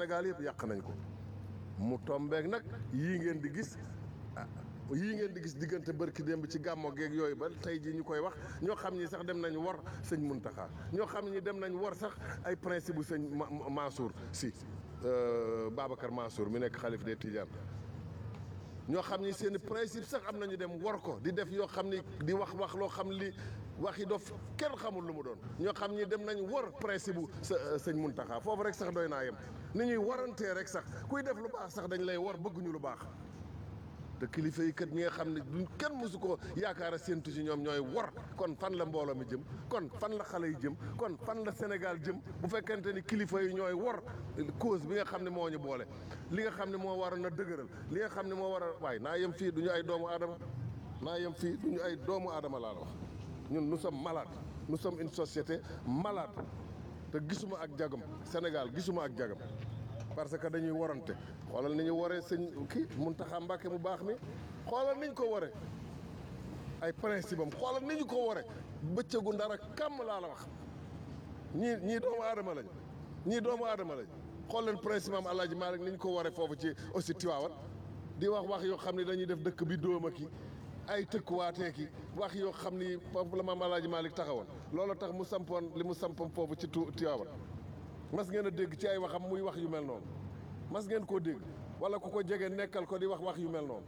Sénégal yëpp yàq nañ ko mu tombeek nag yii ngeen di gis ah, yii ngeen di gis diggante bërki démb ci gàmmo geeg yooyu ba tey ji ñu koy wax ñoo xam ñi sax dem nañ wor sëñ Muntaxa ñoo xam ñi dem nañ wor sax ay principe bu sëñ Ma- Ma- Mansour si euh, Babacar Mansour mi nekk xalif des Tidiane ñoo xam ni seen principe sax am nañu dem war ko di def yoo xam ni di wax wax loo xam li waxi dof kenn xamul lu mu doon ñoo xam ni dem nañ war principe bu sa sëñ Muntaxa foofu rek sax doy naa yem ni ñuy warantee rek sax kuy def lu baax sax dañ lay war bëgguñu lu baax te kilifa yi kat ñi nga xam ne duñ kenn mosu ko yaakaar a séentu ci ñoom ñooy war kon fan la mbooloo mi jëm kon fan la xale yi jëm kon fan la Sénégal jëm bu fekkente ni kilifa yi ñooy war cause bi nga xam ne moo ñu boole li nga xam ne moo war a dëgëral li nga xam ne moo war a waaye naa yem fii du ñu ay doomu aadama naa yem fii du ñu ay doomu aadama laa la wax ñun nous sommes malades nous sommes une société malade te gisuma ak jagam Sénégal gisuma ak jagam parce que dañuy warante xoolal ni ñu waree sëñ kii Muntaxa Mbàkke mu baax mi xoolal ni ñu ko waree ay principe am xoolal ni ñu ko waree bëccëgu ndara kàmm laa la wax ñii ñii doomu aadama lañ ñii doomu aadama lañ xool leen principe am Alaaji Maalik ni ñu ko waree foofu ci aussi Tiwaawan di wax wax yoo xam ne dañuy def dëkk bi dóoma ki ay tëkkuwaatee ki wax yoo xam ni foofu la maam Alaaji Maalik taxawoon loolu tax mu sampoon li mu sampoon foofu ci tu Tiwaawan mas ngeen a dégg ci ay waxam muy wax yu mel noonu mas ngeen koo dégg wala ku ko jege nekkal ko di wax wax yu mel noonu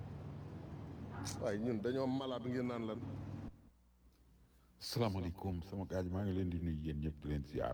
waaye ñun dañoo malade ngeen naan lan salaamaaleykum sama gars yi maa ngi leen di nuyu yéen ñëpp di leen ziar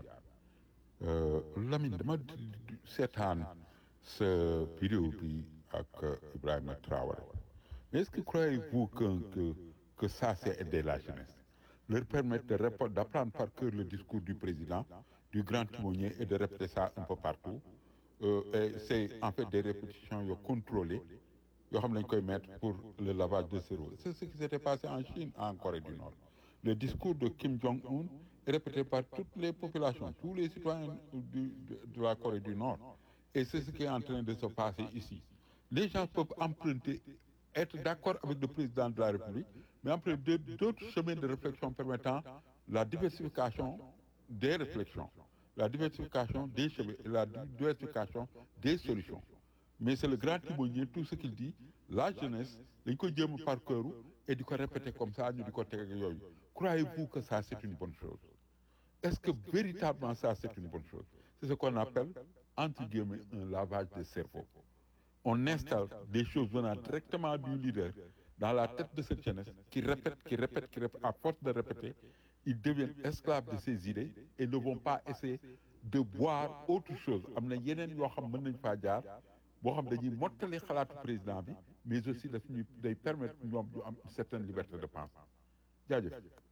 Lamine dama d- d- seetaan sa vidéo bi ak euh, Ibrahima Traoré mais est-ce que croyez-vous que que que ça c'est aider la jeunesse leur permettre de répondre d'apprendre par cœur le discours du président du grand timonier et de répéter ça un peu partout Euh, et c'est en fait des répétitions yoo contrôlées yoo xam ne dañ koy mettre pour le lavage de cerveau c'est ce qui s'était passé en Chine en Corée du Nord le discours de Kim Jong-un est répété par toutes les populations tous les citoyens du, de, de la Corée du Nord et c'est ce qui est en train de se passer ici les gens peuvent emprunter être d'accord avec le président de la République mais emprunter d'autres chemins de réflexion permettant la diversification des réflexions la diversification des chemins et la diversification des solutions mais c'est le grand timonier tout ce qu'il dit la jeunesse dañ koy jéem par cœur et di ko répéter comme ça ñu di ko teg ak yooyu croyez-vous que ça c'est une bonne chose est-ce que véritablement ça c'est une bonne chose c'est ce qu'on appelle entre guillemets un lavage de cerveau on installe des choses venant directement du leader dans la tête de cette jeunesse qui répète qui répète qui répète à force de répéter ils deviennent esclaves de ces idées et ne vont pas essayer de voir autre chose am na yeneen yoo xam mën nañ faa jaar boo xam dañuy mottali xalaatu président bi mais aussi daf ñuy day permettre ñoom ñu am une certaine liberté de pensée jaajëf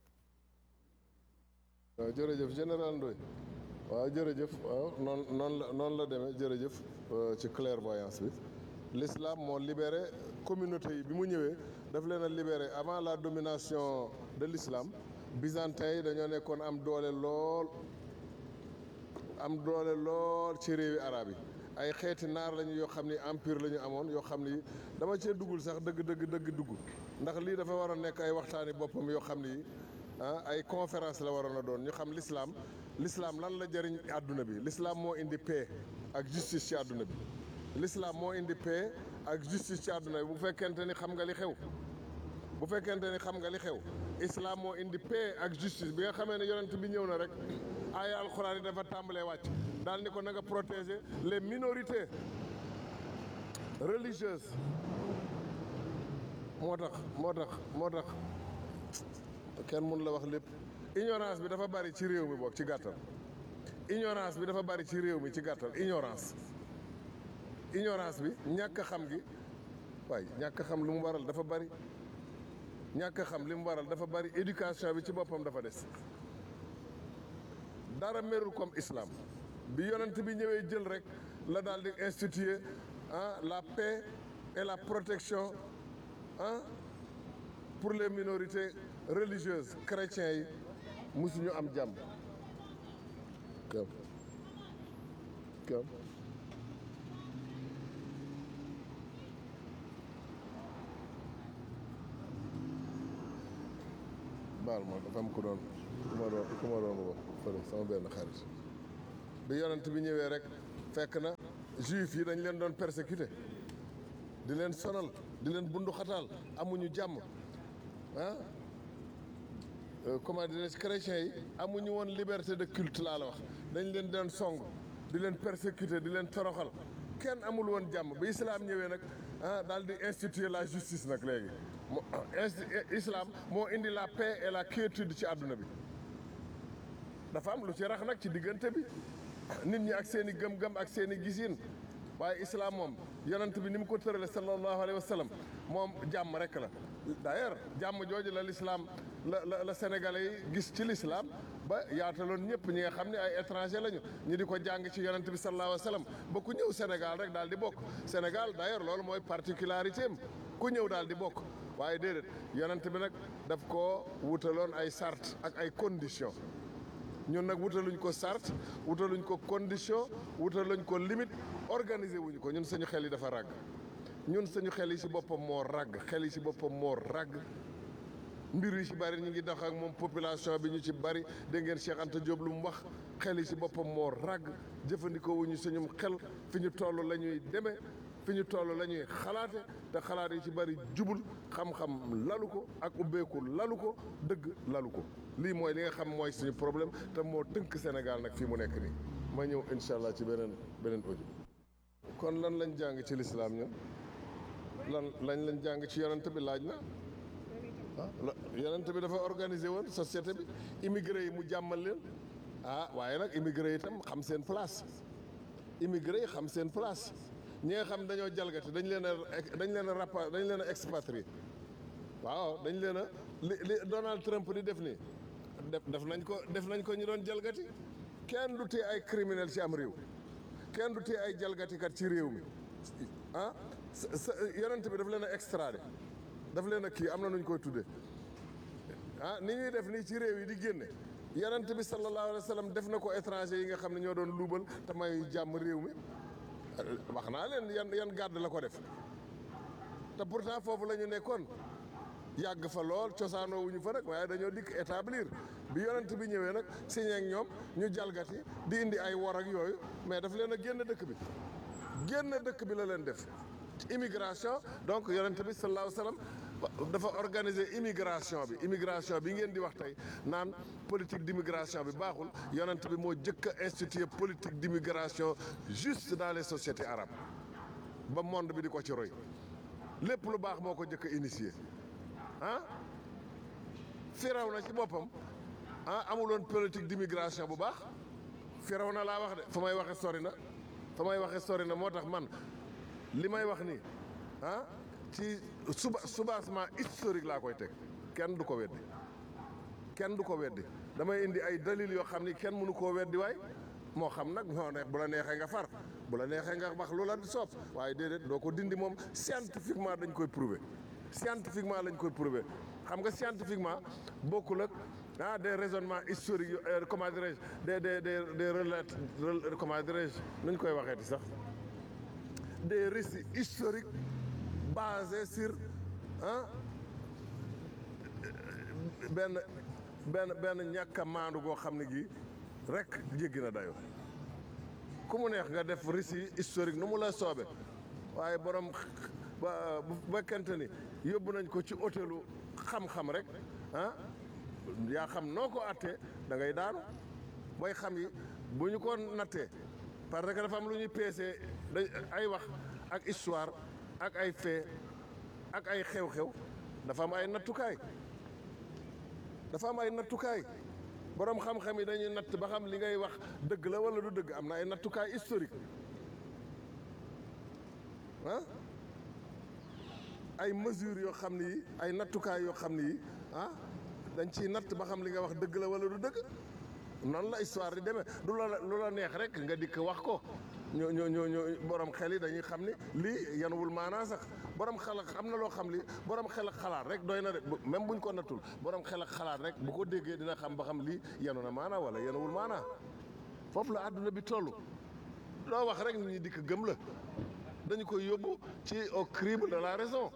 waaw jërëjëf général Ndoye waaw jërëjëf waaw noonu noonu la noonu la demee jërëjëf euh, ci clairvoyance bi l'islam moo libéré communauté yi bi mu ñëwee daf leen a libéré avant la domination de l'islam byzantin yi dañoo nekkoon am doole lool am doole lool ci réewi arab yi ay xeeti naar lañu yoo xam ni empire la ñu amoon yoo xam ni dama cee duggul sax dëgg dëgg dëgg dugg ndax lii dafa war a nekk ay waxtaani boppam yoo xam ni ah ay conférence la waroon a doon ñu xam l'islam l'islam lan la jëriñ àdduna bi l'islam moo indi paix ak justice ci àdduna bi l'islam moo indi paix ak justice ci àdduna bi bu fekkente ni xam nga li xew bu fekkente ni xam nga li xew islam moo indi paix ak justice bi nga xamee ne yonent bi ñëw na rek aaya alxuraan yi dafa tàmbalee wàcc daal ni ko na nga protéger les minorités religieuses moo tax moo tax moo tax kenn mun la wax lépp ignorance bi dafa bari ci réew mi boog ci gàttal ignorance bi dafa bari ci réew mi ci gàttal ignorance ignorance bi ñàkk a xam gi waaye ñàkk a xam lu mu waral dafa bari ñàkk a xam li mu waral dafa bari éducation bi ci boppam dafa des dara merul comme islam bi yonent bi ñëwee jël rek la daal di instituer ah la paix et la protection ah pour les minorités religieuses chrétiens yi musuñu am jàmm kam kam baal ma dafa am ku doon ku ma doon ku ma doon wax fële sama benn xarit bi yonent bi ñëwee rek fekk na juif yi dañ leen doon persécuté di leen sonal di leen bundu xataal amuñu jàmm ah comment dirais-je chrétiens yi amuñu woon liberté de culte laa la wax dañ leen doon song di leen persécuté di leen toroxal kenn amul woon jàmm ba islam ñëwee nag ah daal di instituer la justice nag léegi mo islam moo indi la paix et la quiétude ci àdduna bi dafa am lu ci rax nag ci diggante bi nit ñi ak seen i gëm-gëm ak seen i gisin waaye islam moom yonent bi ni mu ko tërale sallallahu alayhi wa sallam moom jàmm rek la d'ailleurs jàmm jooju la l'islam la la la sénégalais yi gis ci l'islam ba yaataloon ñëpp ñi nga xam ne ay étranger lañu ñi di ko jàng ci yonent bi sallallahu alayhi wa sallam ba ku ñëw Sénégal rek daal di bokk Sénégal d'ailleurs loolu mooy particularité am ku ñëw daal di bokk waaye déedéet yonent bi nag daf koo wutaloon ay sart ak ay conditions ñun nag wutaluñ ko sart wutaluñ ko condition wutaluñ ko limite organiser wuñu ko ñun suñu xel yi dafa ràgg ñun suñu xel yi ci boppam moo ràgg xel yi ci boppam moo ràgg mbir yi ci bari ñu ngi dox ak moom population bi ñu ci bari dégg ngeen Cheikh Anta Diop lu mu wax xel yi ci boppam moo ràgg jëfandikoo wuñu suñu xel fi ñu toll la ñuy demee fi ñu toll la ñuy xalaate te xalaat yi ci bari jubul xam-xam lalu ko ak ubbeeku lalu ko dëgg lalu ko lii mooy li nga xam mooy suñu problème te moo tënk Sénégal nag fii mu nekk nii ma ñëw incha allah ci beneen beneen audio kon lan lañ jàng ci lislaam ñun lan lañ lañ jàng ci yonent bi laaj na ah yonent bi dafa organiser woon société bi immigré yi mu jàmmal leen ah waaye nag immigré yi itam xam seen place immigré yi xam seen place ñi nga xam dañoo jalgati dañ leen a dañ leen a rapa dañ leen a expatrié waaw dañ leen a li li Donald Trump di def nii def def nañ ko def nañ ko ñu doon jalgati kenn du tee ay criminel ci am réew kenn du tee ay jalgatikat ci réew mi ah sa yonent bi daf leen a extradé daf leen a kii am na nu ñu koy tuddee ah ni ñuy def nii ci réew yi di génne yonent bi sallallahu alayhi wa sallam def na ko étranger yi nga xam ne ñoo doon luubal te may jàmm réew mi wax naa leen yan yan gàdd la ko def te pourtant foofu la ñu nekkoon yàgg fa lool cosaanoo wuñu fa nag waaye dañoo dikk établir bi yonent bi ñëwee nag signé ak ñoom ñu jalgati di indi ay wor ak yooyu mais daf leen a génn dëkk bi génn dëkk bi la leen def immigration donc yonent bi sallallahu alayhi wa sallam dafa organiser immigration bi immigration bi ngeen di wax tey naan politique d'immigration bi baaxul yonent bi moo jëkk a instituer politique d'immigration juste dans les sociétés arabes ba monde bi di ko ci roy lépp lu baax moo ko jëkk a initier ah firaw na ci boppam ah amuloon politique d'immigration bu baax firaw na laa wax de fa may waxe sori na fa may waxe sori na moo tax man li may wax nii ah ci suba soubassement historique laa koy teg kenn du ko weddi kenn du ko weddi damay indi ay dalil yoo xam ni kenn mënu koo weddi waay moo xam nag moo neex bu la neexee nga far bu la neexee nga wax lu la soob waaye déedéet doo ko dindi moom scientifiquement dañ koy prouver scientifiquement lañ koy prouver xam nga scientifiquement bokkul ak ah des raisonnements historiques yu comment dirais-je des des des des relate comment dirais-je nuñ koy waxeeti sax des récits historiques basés sur ah benn benn benn ñàkk a maandu goo xam ne gi rek jéggi na dayo ku mu neex nga def récit historique nu mu la soobe waaye borom ba bu fekkente ni yóbbu nañ ko ci hôtelu xam-xam rek ah yaa xam noo ko attee da ngay daanu booy xam yi bu ñu ko nattee parce que dafa am lu ñuy peesee da ay wax ak histoire ak ay fait ak ay xew-xew dafa am ay nattukaay dafa am ay nattukaay boroom xam-xam yi dañuy natt ba xam li ngay wax dëgg la walla du dëgg am na ay nattukaay historique ah ay mesures yoo xam ni yi ay nattukaay yoo xam ni yi ah dañ ciy natt ba xam li nga wax dëgg la walla du dëgg noonu la histoire di demee du la lu la neex rek nga dikk wax ko ñoo ñoo ñoo ñoo borom xel yi dañuy xam ni lii yanuwul maanaa sax borom xel ak am na loo xam li borom xel ak xalaat rek doy na de même buñ ko nattul borom xel ak xalaat rek bu ko déggee dina xam ba xam lii yanu na maanaa wala yanuwul maanaa foofu la àdduna bi toll loo wax rek nit ñi dikk gëm la dañu koy yóbbu ci au crible de la raison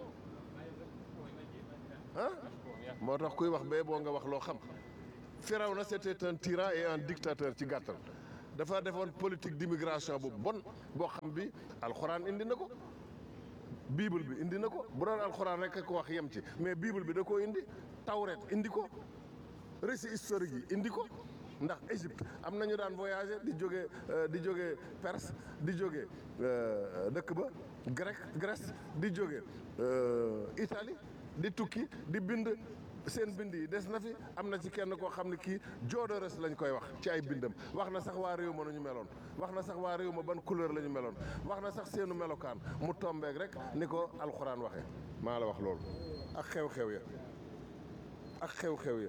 ah moo tax kuy wax bee boo nga wax loo xam Firawna c'était un tyran et un dictateur ci gàttal dafa defoon politique d'immigration bu bon boo xam bi alxuraan indi na ko bible bi indi na ko bu doon alxuraan rek ko wax yem ci mais bible bi da koo indi tawret indi ko récit historique yi indi ko ndax Égypte am nañu daan voyager di jóge di jóge Perse di jóge dëkk ba grec Grèce di jóge Italie di tukki di bind seen bind yi des na fi am na ci kenn koo xam ne kii Jodorès lañ koy wax ci ay bindam wax na sax waa réew ma nañu meloon wax na sax waa réew ma ban couleur la ñu meloon wax na sax seenu melokaan mu tombeek rek ni ko alxuraan waxee maa la wax loolu ak xew-xew ya ak xew-xew ya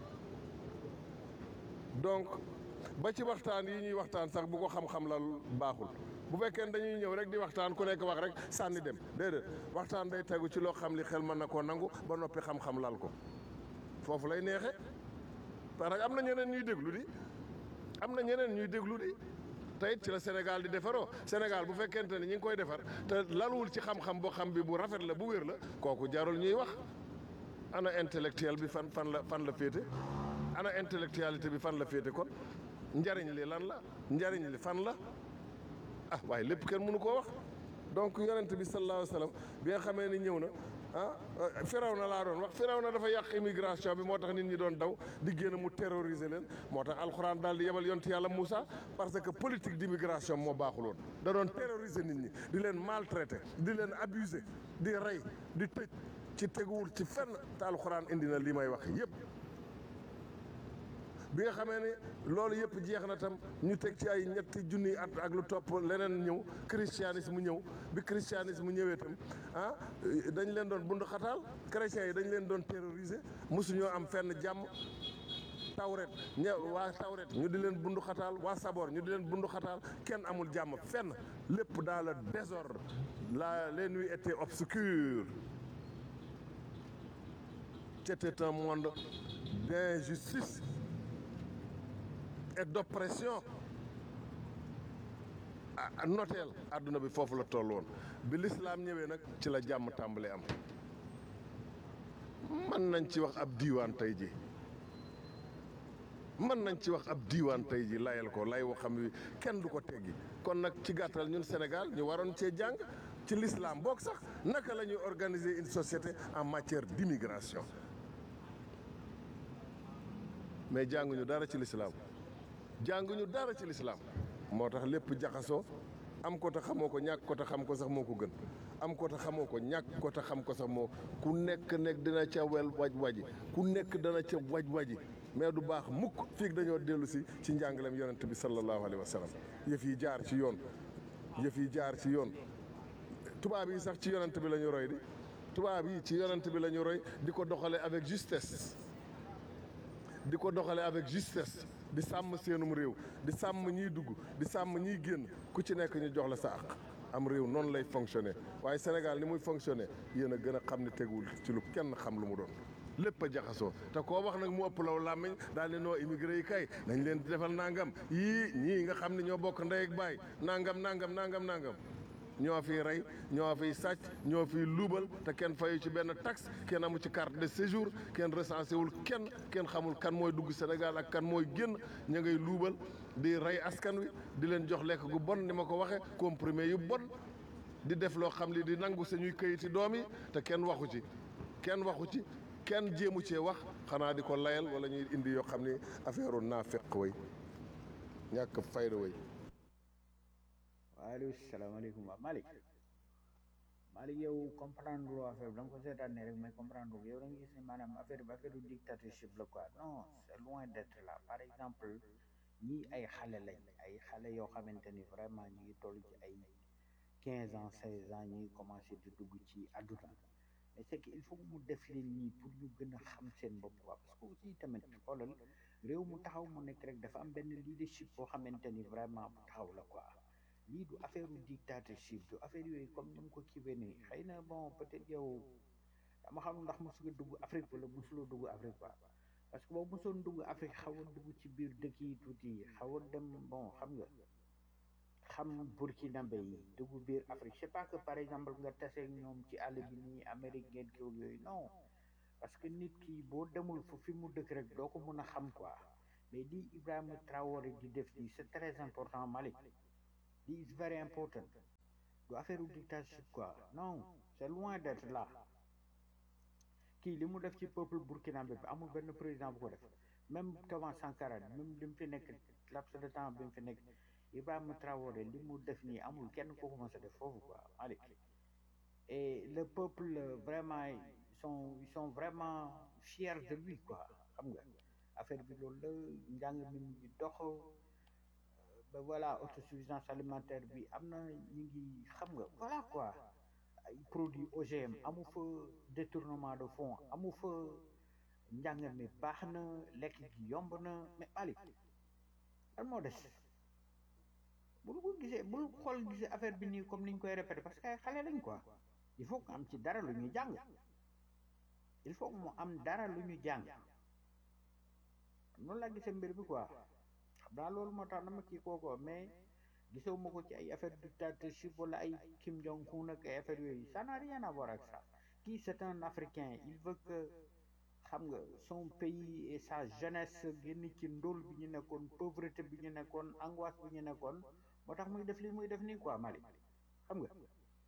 donc ba ci waxtaan yi ñuy waxtaan sax bu ko xam-xam la baaxul bu fekkee dañuy ñëw rek di waxtaan ku nekk wax rek sànni dem déedéet waxtaan day tegu ci loo xam li xel mën na koo nangu ba noppi xam-xam lal ko foofu lay neexe parce que am na ñeneen ñuy déglu di am na ñeneen ñuy déglu di te it ci la Sénégal di defaroo Sénégal bu fekkente ne ñi ngi koy defar te laluwul ci xam-xam boo xam bi bu rafet la bu wér la kooku jarul ñuy wax ana intellectuel bi fan fan la fan la féete ana intellectualité bi fan la féete kon njariñ li lan la njariñ li fan la ah waaye lépp kenn mënu koo wax donc yonent bi sallallahu alayhi wa sallam bi nga xamee ni ñëw na ah firaw na laa doon wax firaw na dafa yàq immigration bi moo tax nit ñi doon daw di génn mu terroriser leen moo tax alxuraan daal di yebal yonent yàlla Moussa parce que politique d'immigration moo baaxuloon da doon terroriser nit ñi di leen maltraiter di leen abuser di rey di tëj ci teguwul ci fenn te alxuraan indi na li may wax yépp bi nga xamee ne loolu yëpp jeex na tam ñu teg ci ay ñetti junniy at ak lu topp leneen ñëw christianisme ñëw bi christianisme ñëwee tam ah dañ leen doon bund xataal chrétiens yi dañ leen doon terroriser mosuñoo am fenn jàmm tawret ñe waa tawret ñu di leen bundu xataal waa saboor ñu di leen bundu xataal kenn amul jàmm fenn lépp dans le désordre la les nuits étaient obscures c'était un monde d'injustice et d'oppression ah noteel àdduna bi foofu la toll woon bi lislaam ñëwee nag ci la jàmm tàmbalee am mën nañ ci wax ab diiwaan tey ji mën nañ ci wax ab diiwaan tey ji layal ko lay woo xam wi kenn du ko teggi kon nag ci gàttal ñun Sénégal ñu waroon cee jàng ci l'islam boog sax naka la ñuy organiser une société en matière d'immigration mais jànguñu dara ci l'islam jànguñu dara ci lislaam moo tax lépp jaxasoo am ko te xamoo ko ñàkk ko te xam ko sax moo ko gën am ko te xamoo ko ñàkk ko te xam ko sax moo ku nekk nekk dina ca wel waj waji ku nekk dana ca waj waji mais du baax mukk fii dañoo dellu si ci njàngaleem yonent bi sallallahu alayhi wa sallam yëf yi jaar ci yoon yëf yi jaar ci yoon tubaab yi sax ci yonent bi la ñu roy di tubaab yi ci yonent bi la ñu roy di ko doxale avec justesse di ko doxale avec justesse di sàmm seenum réew di sàmm ñiy dugg di sàmm ñiy génn ku ci nekk ñu jox la sa àq am réew noonu lay fonctionner waaye Sénégal ni muy fonctionner yéen a gën a xam ne teguwul ci lu kenn xam lu mu doon lépp a jaxasoo te koo wax nag mu ëpp law làmmiñ daal di noo immigré yi kay nañ leen di defal nangam yii ñii nga xam ne ñoo bokk ndey ak baay nangam nangam nangam nangam ñoo fiy rey ñoo fiy sàcc ñoo fiy luubal te kenn fayu ci benn taxe kenn amu ci carte de séjour kenn recensé wul kenn kenn xamul kan mooy dugg Sénégal ak kan mooy génn ña ngay luubal di rey askan wi di leen jox lekk gu bon ni ma ko waxee comprimé yu bon di def loo xam li di nangu sañuy këyiti doom yi te kenn waxu ci kenn waxu ci kenn jéemu cee wax xanaa di ko layal wala ñuy indi yoo xam ni affaire naa fekk way ñàkk fayda way waaleykum salaamaaleykum waaw Malick Malick yow comprendre loo affaire bi da nga ko seetaan ne rek mais comprendre yow da nga gis ne maanaam affaire bi affaire du dictatorship la quoi non c'est loin d'être là par exemple ñii ay xale lañ ay xale yoo xamante ni vraiment ñu ngi toll ci ay quinze ans seize ans ñu ngi commencé di dugg ci àdduna mais c'est que il faut mu def leen nii pour ñu gën a xam seen bopp quoi parce que aussi tamit xoolal réew mu taxaw mu nekk rek dafa am benn leadership boo xamante ni vraiment bu taxaw la quoi lii du affaire u dictatorship du affaire yooyu comme ni mu ko kiiwee nii xëy na bon peut-être yow dama xam ndax mosu nga dugg Afrique wala mosuloo dugg Afrique quoi parce que boo mosoon dugg Afrique xaw a dugg ci biir dëkk yi tuuti xaw a dem bon xam nga xam burkinabé yi dugg biir Afrique c'est pas que par exemple nga taseeg ñoom ci àll bi nii Amérique ngeen kiw yooyu non parce que nit ki boo demul fu fi mu dëkk rek doo ko mën a xam quoi mais li Ibrahima Traoré di def nii c'est très important Malick lii is very important du affaire u dictatorship quoi non c'est loin d'être là kii li mu def ci peuple burkinabé bi amul benn président bu ko def même Thomas Sankara même li mu fi nekk laps de temps bi mu fi nekk Ibrahima Traoré li mu def nii amul kenn ko ko mës a def foofu quoi Malick et le peuple vraiment ils sont ils sont vraiment fiers de lui quoi xam nga affaire bi loolu la njàng mi mu ngi dox ba voilà autosuffisance alimentaire bi am na ñu ngi xam nga voilà quoi ay produits OGM amu fa détournement de fonds amu fa njàng mi baax na lekk gi yomb na mais Malick lan moo des bul ko gisee bul xool gisee affaire bi nii comme ni ñu koy répété parce que ay xale lañ quoi il faut que am ci dara lu ñu jàng il faut que mu am dara lu ñu jàng noonu laa gisee mbir bi quoi xam naa loolu moo tax dama kii kooko mais gisoo ma ko ci ay affaire dictatorship wala ay Kim Jong Un ak ay affaire yooyu ça n'a rien à voir ak ça kii c'est un Africain il veut que xam nga son pays et sa jeunesse génn ci ndóol bi ñu nekkoon pauvreté bi ñu nekkoon angoisse bi ñu nekkoon moo tax muy def li muy def nii quoi Mali xam nga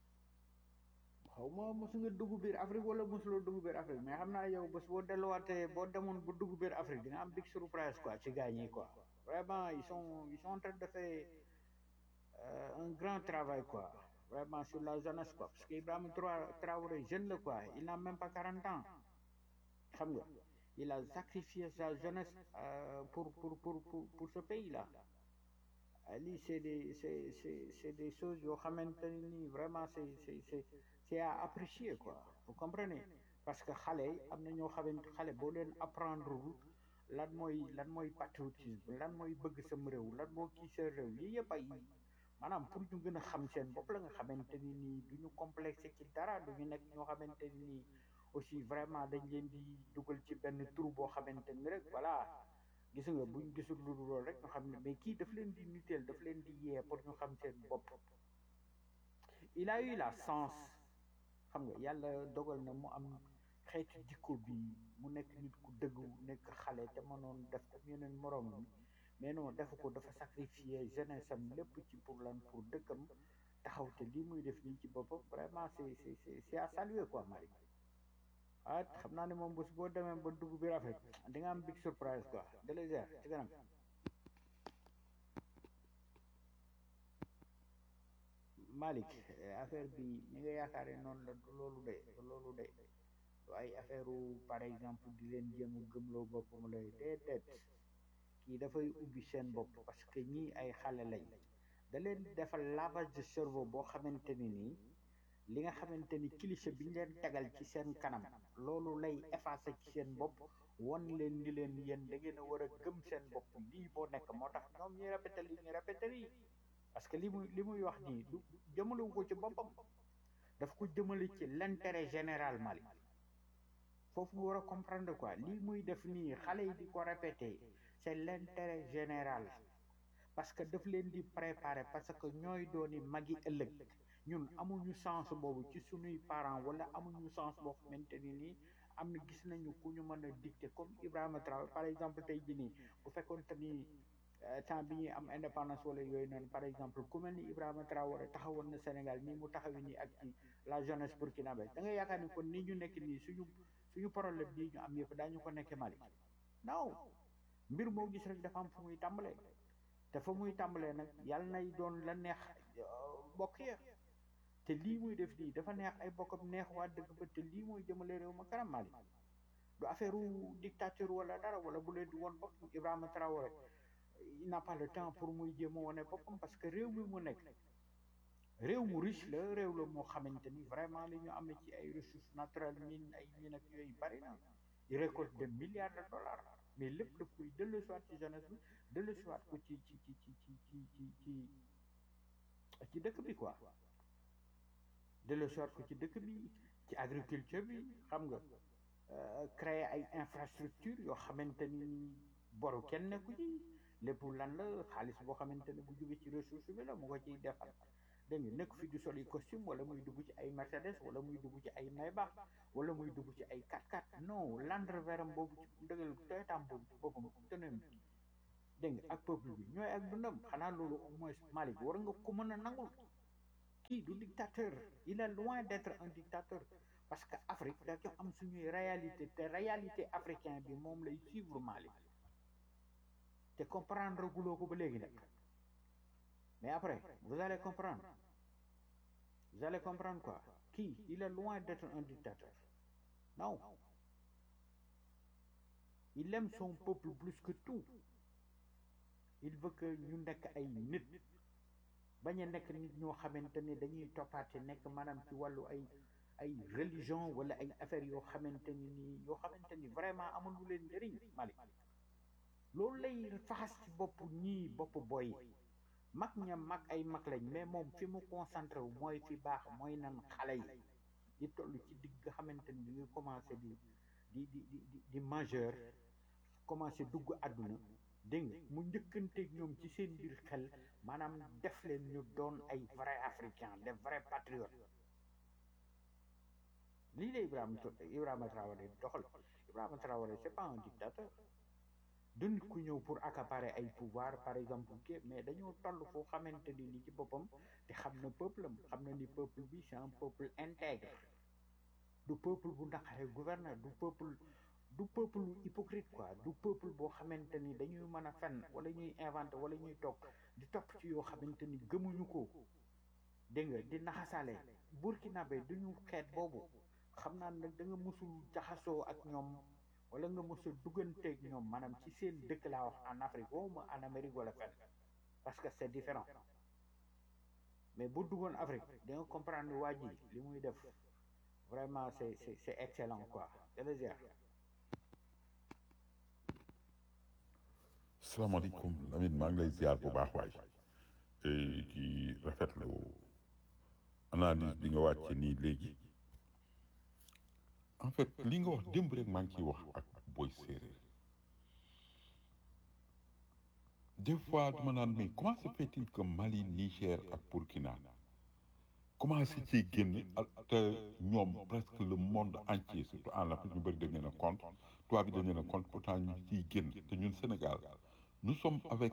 xaw ma mosu nga dugg biir Afrique wala mosuloo dugg biir Afrique mais xam naa yow bés boo delluwaatee boo demoon ba dugg biir Afrique di nga am big surprise quoi ci gars ñi quoi vraiment ils sont ils sont en train de faire euh, un grand travail quoi vraiment sur la jeunesse quoi parce que Ibrahima Tra- Traoré jeune la quoi il n'a même pas 40 ans xam nga il a sacrifié sa jeunesse euh, pour pour pour pour pour ce pays là lii c'est des c'est c'est c'est des choses yoo xamante ne nii vraiment c'est c'est c'est c'est à apprécier quoi vous comprenez parce que xale am na ñoo xamante xale boo leen apprendre lan mooy lan mooy patriotisme lan mooy bëgg sam réew lan moo kii sa réew yi yëpp ay maanaam pour ñu gën a xam seen bopp la nga xamante ni nii du ñu complexé ci dara du ñu nekk ñoo xamante ni nii aussi vraiment dañ leen di dugal ci benn trou boo xamante ni rek voilà gis nga buñ gisul lu dul loolu rek ñu xam ne mais kii daf leen di niteel daf leen di yee pour ñu xam seen bopp il a eu la chance xam nga yàlla dogal na mu am xeetu jikko bi mu nekk nit ku dëggu nekk xale te mënoon def ko yeneen moroom mi mais non def ko dafa sacrifier jeunesse am lépp ci pour lan pour dëkkam taxaw te lii muy def nii ci boppam vraiment c'est c'est c'est c'est à saluer quoi Marie ah xam naa ne moom bés boo demee ba dugg biir Afrique di nga am big surprise quoi de les airs ci kanam Malick affaire bi ñi nga yaakaare noonu la du loolu de du loolu de du ay affaire par exemple di leen jéem a gëmloo boppam lay déedéet kii dafay ubbi seen bopp parce que ñii ay xale lañ da leen defal lavage de cerveau boo xamante ni nii li nga xamante ni cliché bi ñu leen tegal ci seen kanam loolu lay effacé ci seen bopp won leen ni leen yéen da ngeen a war a gëm seen bopp lii boo nekk moo tax ñoom ñuy répété li ñuy répété lii parce que li muy li muy wax nii du jëmalewu ko ci boppam daf ko jëmale ci l'intérêt général Mali foofu nga war a comprendre quoi lii muy def nii xale yi di ko répété c'est l'intérêt général parce que daf leen di préparer parce que ñooy dooni magi ëllëg ñun amuñu chance boobu ci suñuy parents wala amuñu chance boo xamante ni nii am na gis nañu ku ñu mën a dicter comme Ibrahima Traoré par exemple tey jii nii bu fekkoon te ni temps bi ñuy am indépendance wala yooyu noonu par exemple ku mel ni Ibrahima Traoré taxawoon na Sénégal nii mu taxawi nii ak ci la jeunesse burkinabé da nga yaakaar ni kon nii ñu nekk nii suñu suñu problème bii ñu am yëpp daañu ko nekkee Mali non mbir moo gis rek dafa am fu muy tàmbalee te fa muy tàmbalee nag yàlla nay doon la neex bokk ya te lii muy def nii dafa neex ay bokkam neex waa dëgg ba te lii mooy jëmale réew ma kanam Mali du affaire dictature wala dara wala bu leen di woon bopp Ibrahima Traoré il n'a pas le temps pour muy jéem a wane boppam parce que réew mi mu nekk réew mu riche la réew la moo xamante ni vraiment li ñu amee ci ay ressources naturelles mine ay mine ak yooyu bari na il récolte des milliards de dollars mais lépp daf koy dellu soit ci jeunesse bi dellu soit ko ci ci ci ci ci ci ci ci ci dëkk bi quoi dellu soit ko ci dëkk bi ci agriculture bi xam nga créer ay infrastructures yoo xamante ni boru kenn nekku ci lépp lan la xaalis boo xamante ne bu jóge ci ressource bi la mu ko ciy defal dégg nga nekk fi du sol yi costume wala muy dugg ci ay Mercedes wala muy dugg ci ay Maybach wala muy dugg ci ay 4x4 non Land Rover am boobu ci dëggal Toyotaam boobu ci boppam tënam dégg nga ak peuple bi ñooy ak dundam xanaa loolu au moins Malick war nga ko mën a nangul kii du dictateur il est loin d'être un dictateur parce que Afrique dafa am suñuy réalité te réalité africain bi moom lay suivre Malick te comprendre guloo ko ba léegi nag mais après vous allez comprendre vous allez comprendre quoi kii il est loin d'être un dictateur non il aime son peuple plus que tout il veut que ñu nekk ay nit bañ a nekk nit ñoo xamante ni dañuy toppaate nekk maanaam ci wàllu ay ay religion wala ay affaires yoo xamante ni nii yoo xamante ni vraiment amul lu leen njëriñ Malick loolu lay faxas ci bopp ñii bopp boy mag ña mag ay mag lañ mais moom fi mu concentré wu mooy fi baax mooy nan xale yi di toll ci digg nga xamante ni ñu commencé di di di di di majeur commencé dugg àdduna dégg nga mu njëkkanteeg ñoom ci seen biir xel maanaam def leen ñu doon ay vrai africain des vrais patriotes lii la Ibrahima Ibrahima Traoré doxal Ibrahima Traoré c'est pas un dictateur du nit ku ñëw pour accaparer ay pouvoir par exemple ke mais dañoo toll foo xamante ni ni ci boppam te xam na peuple am xam na ni peuple bi c'est un peuple intègre du peuple bu naqare gouverneur du peuple du peuple hypocrite quoi du peuple boo xamante ni dañuy mën a fen wala ñuy inventer wala ñuy toog di topp ci yoo xamante ni gëmuñu ko dégg nga di naxasaale burkinabé duñu xeet boobu xam naa nag da nga mësul jaxasoo ak ñoom wala nga mës a dugganteeg ñoom maanaam ci seen dëkk laa wax en Afrique waxuma en Amérique wala fenn parce que c'est différent mais bu duggoon Afrique da nga comprendre waa ji li muy def vraiment c'est c'est c'est excellent quoi jërëjëf salaamaaleykum Lamine maa ngi lay ziar bu baax waay te ci rafetlu analyse bi nga wàcce nii léegi en fait li nga wax démb rek maa ngi ciy wax ak boy séeréer des fois dama naan mais comment se fait-il que Mali Niger ak Burkina commencé ci génn te ñoom presque le monde entier surtout en Afrique ñu bëri dañ leen a compte tubaab bi dañ leen a compte pourtant ñu ciy génn te ñun Sénégal nous sommes avec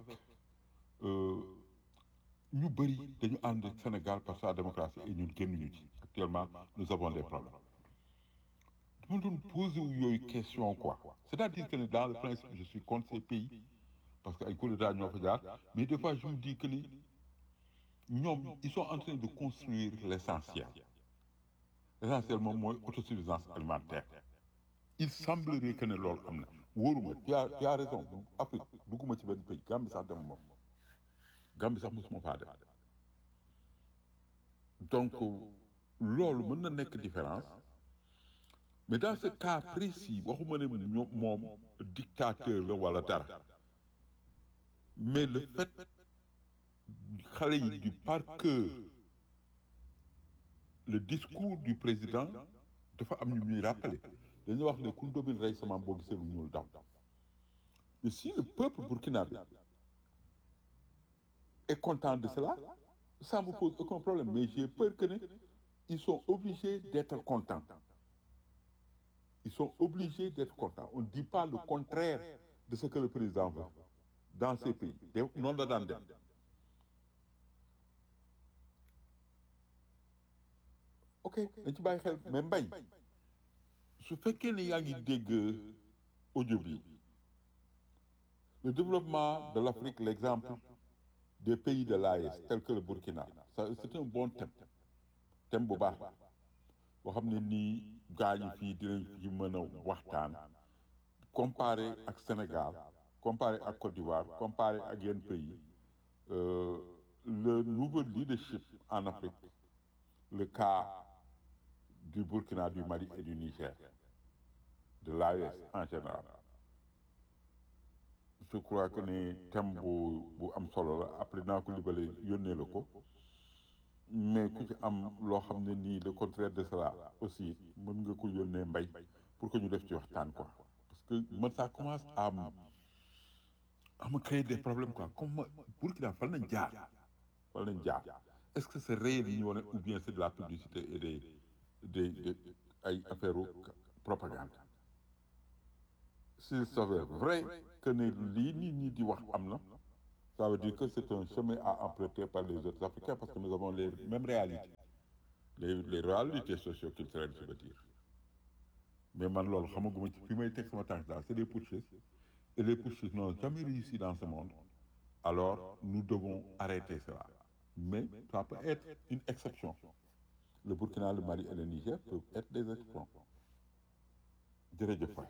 ñu bëri dañu ànd ak Sénégal parce que la démocratie et ñun génnuñu ci actuellement nous avons des problèmes dama doon posé wu yooyu question quoi c'est-à-dire que dans le principe je suis contre ces pays parce que ay coup d'état ñoo fa jaar mais des fois je me dis que ni ñoom ils sont en train de construire l'essentiel l'essentiel moom mooy autosuffisance alimentaire il semblerait que ne loolu am na wóoruma tu as tu as raison Afrique dugguma ci benn pays Gambie sax dem moom Gambie sax mosuma faa dem donc loolu mën na nekk différence mais dans ce cas précis waxuma ne ñoom moom dictateur la wala dara mais le fait xale yi du par cœur le discours du président dafa am ñu ñuy rappeler dañuy wax ne ku ndóbin rey sama boo gisee lu ñuul daw mais si le peuple burkinabé est content de cela ça me pose aucun problème mais j'ai peur que ne ils sont obligés d'être contents ils sont obligés d'être contents on ne dit pas le contraire de ce que le président veut dans ces pays te noonu la daan dem ok dañ ci bàyyi xel mais mbay su fekkee ne yaa ngi dégg audio bi le développement de l'Afrique l'exemple des pays de l'AES tel que le Burkina ça c'est un bon thème thème bu baax boo xam ne nii gaañu fii dinañ fi mën a waxtaan comparé ak Sénégal comparé ak Côte d'Ivoire comparé ak yenn pays euh, le nouveau leadership en Afrique le cas du Burkina du Mali et du Niger de l'AES en général je crois que ne thème bu bu am solo la après naa ko libale yónnee la ko mais ku ci am loo xam ne nii le contraire de cela aussi mën nga ko yónnee mbay pour que ñu def ci waxtaan quoi parce que man ça commence à me à me créer des problèmes quoi comme Burkina fan nañ jaar fan nañ jaar est-ce que c'est réel yi ñu wane ou bien c'est de la publicité et des des des ay affaires propagande s'il s'avère vrai que ne lii nit ñi di wax am na ça veut dire que c'est un chemin à emprunter par les autres Africains parce que nous avons les mêmes réalités les les réalités socio-culturelles je veux dire mais man loolu xamaguma ci fi may teg sama tànk daal c'est des putschistes et les putschistes n'ont jamais réussi dans ce monde alors nous devons arrêter cela mais ça peut être une exception le Burkina le Mali et le Niger peuvent être des exceptions jërëjëf waay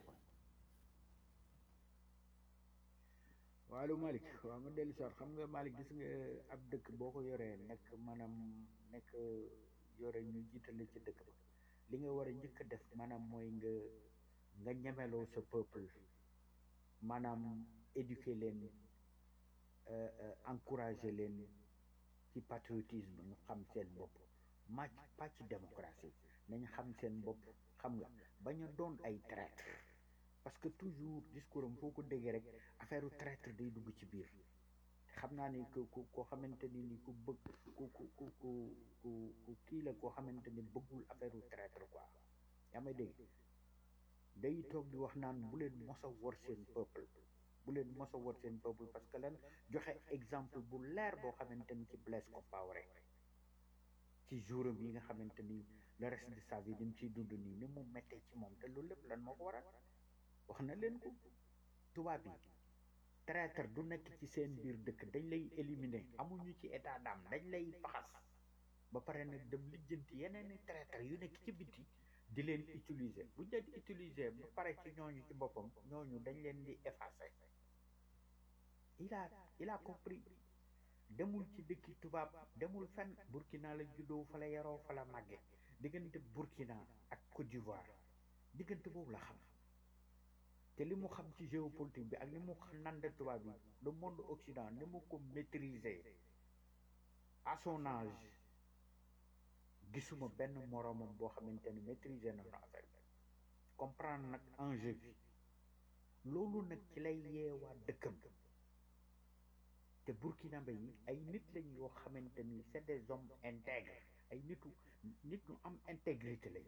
waalu Malick waaw nga dellu soir xam nga Malick gis nga ab dëkk boo ko yoree nekk maanaam nekk yore ñu jiitale ci dëkk ba li nga war a njëkk a def maanaam mooy nga nga ñemeloo sa peuple maanaam éduquer leen euh, euh, encourager leen ci patriotisme ñu xam seen bopp màcc pàcc démocratie nañ xam seen bopp xam nga bañ a doon ay traître parce que toujours discours am foo ko déggee rek affaire traître day dugg ci biir xam naa ni ku ku koo xamante ni ni ku bëgg ku ku ku ku ku ku kii la koo xamante ni bëggul affaire traître quoi yaa may dégg day toog di wax naan bu leen mos a wor seen peuple bu leen mos a wor seen peuple parce que lan joxe exemple bu leer boo xamante ni ci Blaise Compaoré ci jouram yi nga xamante ni le reste de sa vie ni mu ciy dund nii ni mu méttee ci moom te loolu lépp lan moo ko waral wax na leen ko tubaab yi traître du nekk ci seen biir dëkk dañ lay éliminer amuñu ci état d'âme dañ lay faxas ba pare nag dem lijjanti yeneen i traître yu nekk ci biti di leen utiliser bu ñu leen utiliser ba pare ci ñooñu ci boppam ñooñu dañ leen di effacer il a il a compris demul ci dëkki tubaab demul fenn Burkina la juddoo fa la yaroo fa la màgge diggante Burkina ak Côte d'Ivoire diggante boobu la xam te li mu xam ci géopolitique bi ak li mu nande tubaab bi le monde occident ni mu ko maîtriser à son âge gisuma benn moroomam boo xamante ni maîtriser na na affaire bi comprendre nag enjeu bi loolu nag ci lay yeewaa dëkkam te burkinabé yi ay nit lañ yoo xamante ni c'est des hommes intègres ay nitu nit ñu am intégrité lañ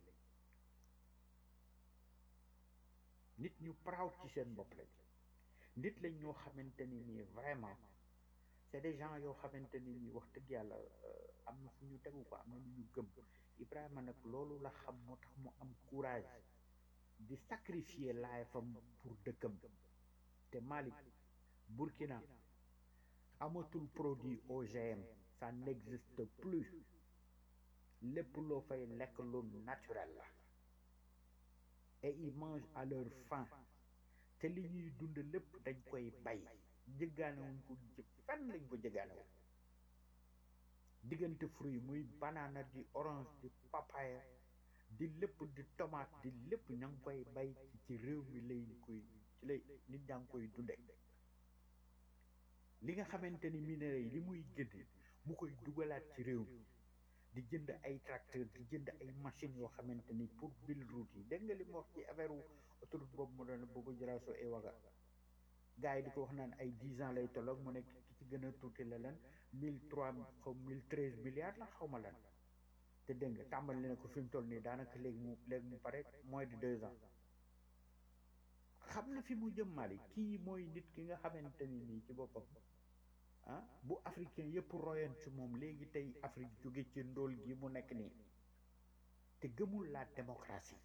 nit ñu proud ci seen bopp lañ nit lañ ñoo xamante ni nii vraiment c'est des gens yoo xamante ni nii wax dëgg yàlla am na fu ñu tegu ko am na lu ñu gëm Ibrahima nag loolu la xam moo tax mu am courage di sacrifier laayfam pour dëkkam te Malick Burkina amatul produit OGM ça n'existe plus lépp loo fay lekk lu naturel la et ils mangent à leur faim te li ñuy dund lépp dañ koy bay jëggaanewuñ ko ci fenn lañ ko jëggaanewuñ diggante fruit muy banana di orange di papaya di lépp di tomate di lépp ña ngi koy bay ci réew mi lay koy ci lay nit ñaa ngi koy dunde li nga xamante ni minerais yi li muy génne mu koy dugalaat ci réew mi di jënd ay tracteur di jënd ay machines yoo xamante ni pour bil route yi dégg nga li mu wax ci affaire autoroute boobu mu doon bëgg jëlaasoo ay waga gars yi di ko wax naan ay dix ans lay tolloog mu nekk ki ci gën a tuuti la lan mille trois xaw mille treize milliards la xaw ma lan te dégg nga tàmbali na ko fi mu toll nii daanaka léegi mu léegi mu pare moins de deux ans xam na fi mu jëm Mali kii mooy nit ki nga xamante ni nii ci boppam ah bu africain yëpp royoon ci moom léegi tey Afrique jóge ci ndóol gi mu nekk nii te gëmul la démocratie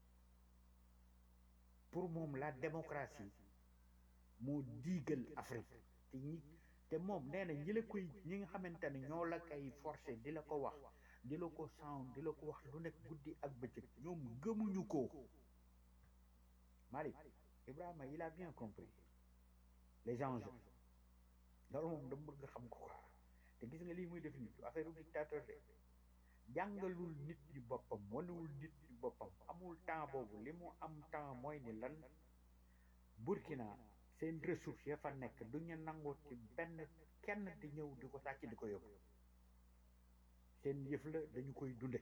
pour moom la démocratie moo diigal Afrique te ñi te moom nee na ñi la koy ñi nga xamante ne ñoo la koy forcer di la ko wax di la ko sound di la ko wax lu nekk guddi ak bëccëg ñoom gëmuñu ko Malick Ibrahima il a bien compris les enjeux loolu moom dama bëgg xam ko quoi te gis nga lii muy def nii affaire dictateur de jàngalul nit ñi boppam wanewul nit ñi boppam amul temps boobu li mu am temps mooy ni lan Burkina seen ressources ya fa nekk du ñu nangoo ci benn kenn di ñëw di ko sàcc di ko yóbbu seen yëf la dañu koy dunde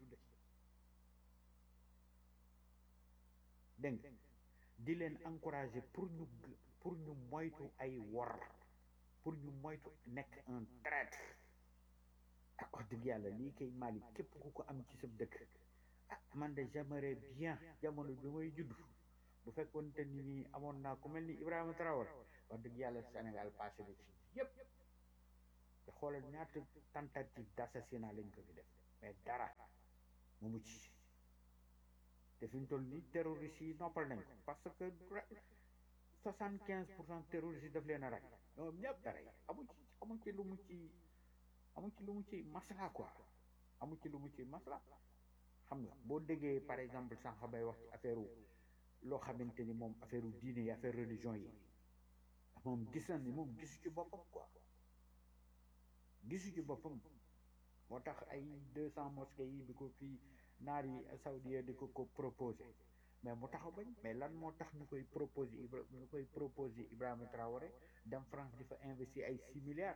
dégg nga di leen encourager pour ñu pour ñu moytu ay wor pour ñu moytu nekk un traître ah wax dëgg yàlla lii kay Mali képp ku ko am ci sa dëkk ah man de j'aimerais bien jamono bi may judd bu fekkoon te ni nii amoon naa ku mel ni Ibrahima Traoré wax dëgg yàlla Sénégal passé na ci yëpp te xoolal ñaata tentative d'assassinat lañ ko fi def mais dara mu mucc te fi mu toll nii terroristes yi noppal nañ ko parce que soixante quinze pour cent terroristes yi daf leen a rey ñoom ñëpp dara yi amu ci amu ci lu mu ci amu ci lu mu ci masla quoi amu ci lu mu ci masla xam nga boo déggee par exemple sànq bay wax ci affaire loo xamante ni moom affaire diine yi affaire religion yi moom gis na ni moom gisu ci boppam quoi gisu ci boppam moo tax ay deux cent mosquées yi di ko fii naar yi saoudien di ko ko proposé mais mu taxaw bañ mais lan moo tax ñu koy proposé Ibra ñu koy proposé Ibrahima Traoré dem France di fa investir ay six milliards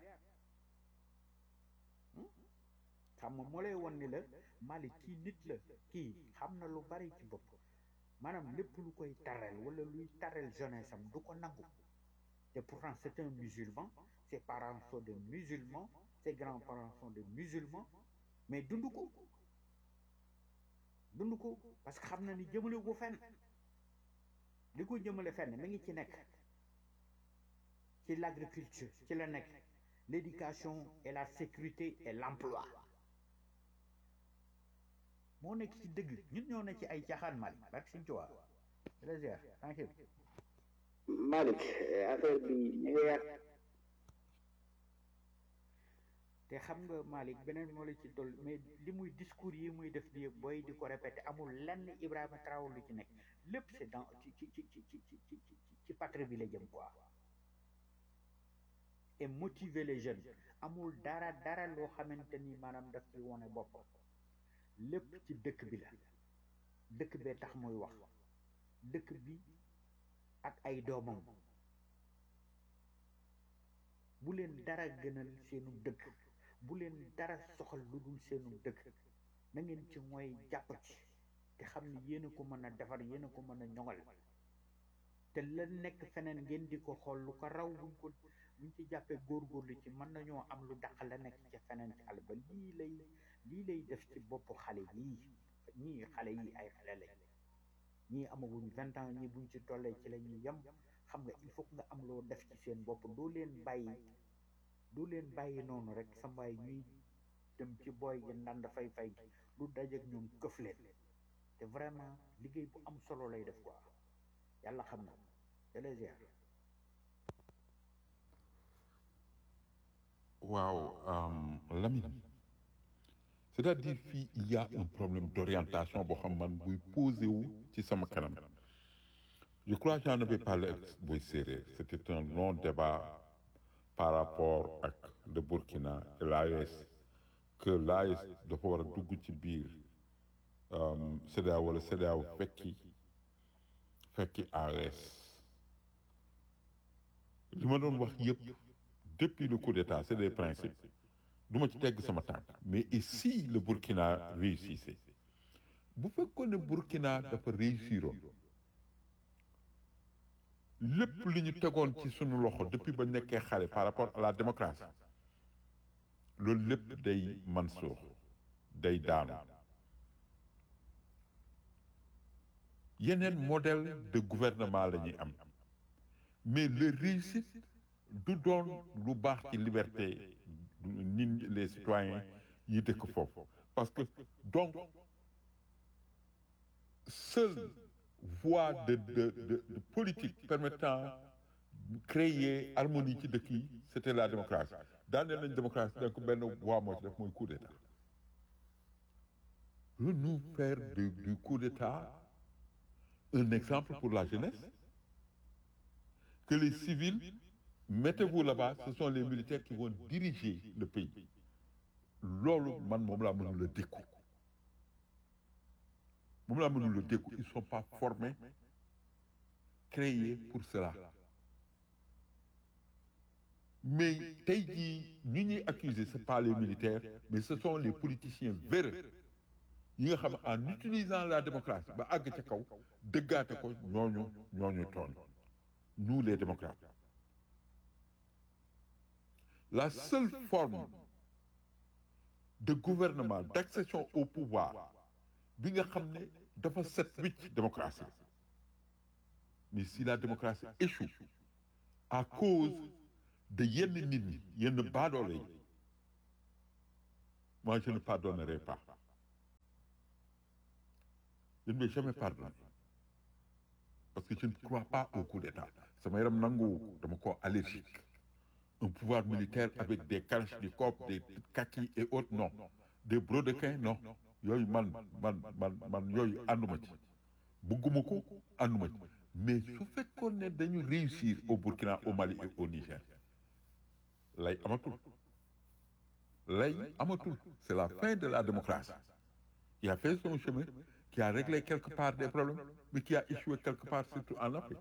xam nga moo lay won ni la Mali kii nit la kii xam na lu bari ci bopp maanaam lépp lu koy tarel wala luy tarel jeunesse am du ko nangu te pourtant c'est un musulman ses parents sont des musulmans ses grands-parents sont des musulmans mais dund ko dund ko parce que xam na ni jëmale ko fenn li ko jëmale fenn mi ngi ci nekk ci l'agriculture ci la nekk l'éducation et la sécurité et l'emploi moo nekk ci dëgg ñun ñoo ne ci ay caaxaan Mali barke Sëñ Tuubaa plaisir tranquille Malick affaire bi ñu ngi yàq te xam nga Malick beneen moo la ci toll mais li muy discours yi muy def di booy di ko répété amul lenn Ibrahima Traoré lu ci nekk lépp c'est dans ci ci ci ci ci ci ci ci patrie bi la jëm quoi et motiver les jeunes amul dara dara loo xamante ni maanaam daf ci wone boppam lépp ci dëkk bi la dëkk bee tax muy wax dëkk bi ak ay doomam bu leen dara gënal seenu dëkk bu leen dara soxal lu dul seenu dëkk na ngeen ci mooy jàpp ci te xam ni yéen a ko mën a defar yéen a ko mën a ñoŋal te la nekk feneen ngeen di ko xool lu ko raw buñ ko buñ ci jàppee góorgóorlu ci mën nañoo am lu dàq la nekk ci feneen ci àll ba lii lay lii lay def ci boppu xale yii ñii xale yi ay xale lañ ñii amaguñ vingt ans ñii buñ ci tollee ci la ñuy yem xam nga il faut nga am loo def ci seen bopp doo leen bàyyi doo leen bàyyi noonu rek sa mbaay ñuy dem ci booy gi ndand fay fay gi lu dajeek ñoom këf leen te vraiment liggéey bu am solo lay def quoi yàlla xam na délégier waaw euh, Lamine c'est-à-dire fii il y a un problème d'orientation boo xam man buy posé wu ci sama kanam je crois que j'en avais parlé ak Boy Séeréer c'était un long débat par rapport ak le Burkina et l'AES que l'AES dafa war a dugg ci biir CEDEAO wala CEDEAO fekki fekki AES li ma doon wax yëpp depuis le coup d'état c'est des principes du ma ci tegg sama tànk mais et si le Burkina réussissait bu fekkoon ne Burkina dafa réussiroon lépp li ñu tegoon ci sunu loxo depuis ba nekkee xale par rapport à la démocratie loolu lépp day man suux day daanu yeneen modèle de gouvernement la ñuy am mais le réussite du doon lu baax ci liberté nit les citoyens yi dëkk foofu parce que donc seule voie de de de, de politique permettant de créer harmonie ci dëkk yi c'était la démocratie daaneel nañ démocratie donc benn voie moo ci def mooy coup d'état lu nous faire du, du coup d'état un exemple pour la jeunesse que les civils mettez-vous là-bas ce sont les militaires qui vont diriger le pays loolu man moom laa mënul la dékku moom laa mënul la dékku ils sont pas formés créés pour cela mais tey jii ñu ñuy accuser c'est pas les militaires mais ce sont les politiciens véreux yi nga xam en utilisant la démocratie ba àgg ca kaw dëggaate ko ñooñu ñooñu tooñ nous les démocrates la seule forme de gouvernement d'accession au pouvoir bi nga xam ne dafa set wicc démocratie mais si la démocratie échoue à cause de yenn nit ñi yenn baadoole yi moi je ne pardonnerai pas je ne vais jamais pardonner parce que je ne crois pas au coup d'état sama yaram nanguwu ko dama ko allergique un pouvoir militaire avec des kalachnikov des kakis et autres non des brodequins non yooyu man man man man yooyu ànduma ci bugguma ko ànduma ci mais su fekkoon ne dañu réussir au Burkina au Mali et au Niger lay amatul lay amatul c'est la fin de la démocratie qui a fait son chemin qui a réglé quelque part des problèmes mais qui a échoué quelque part surtout en Afrique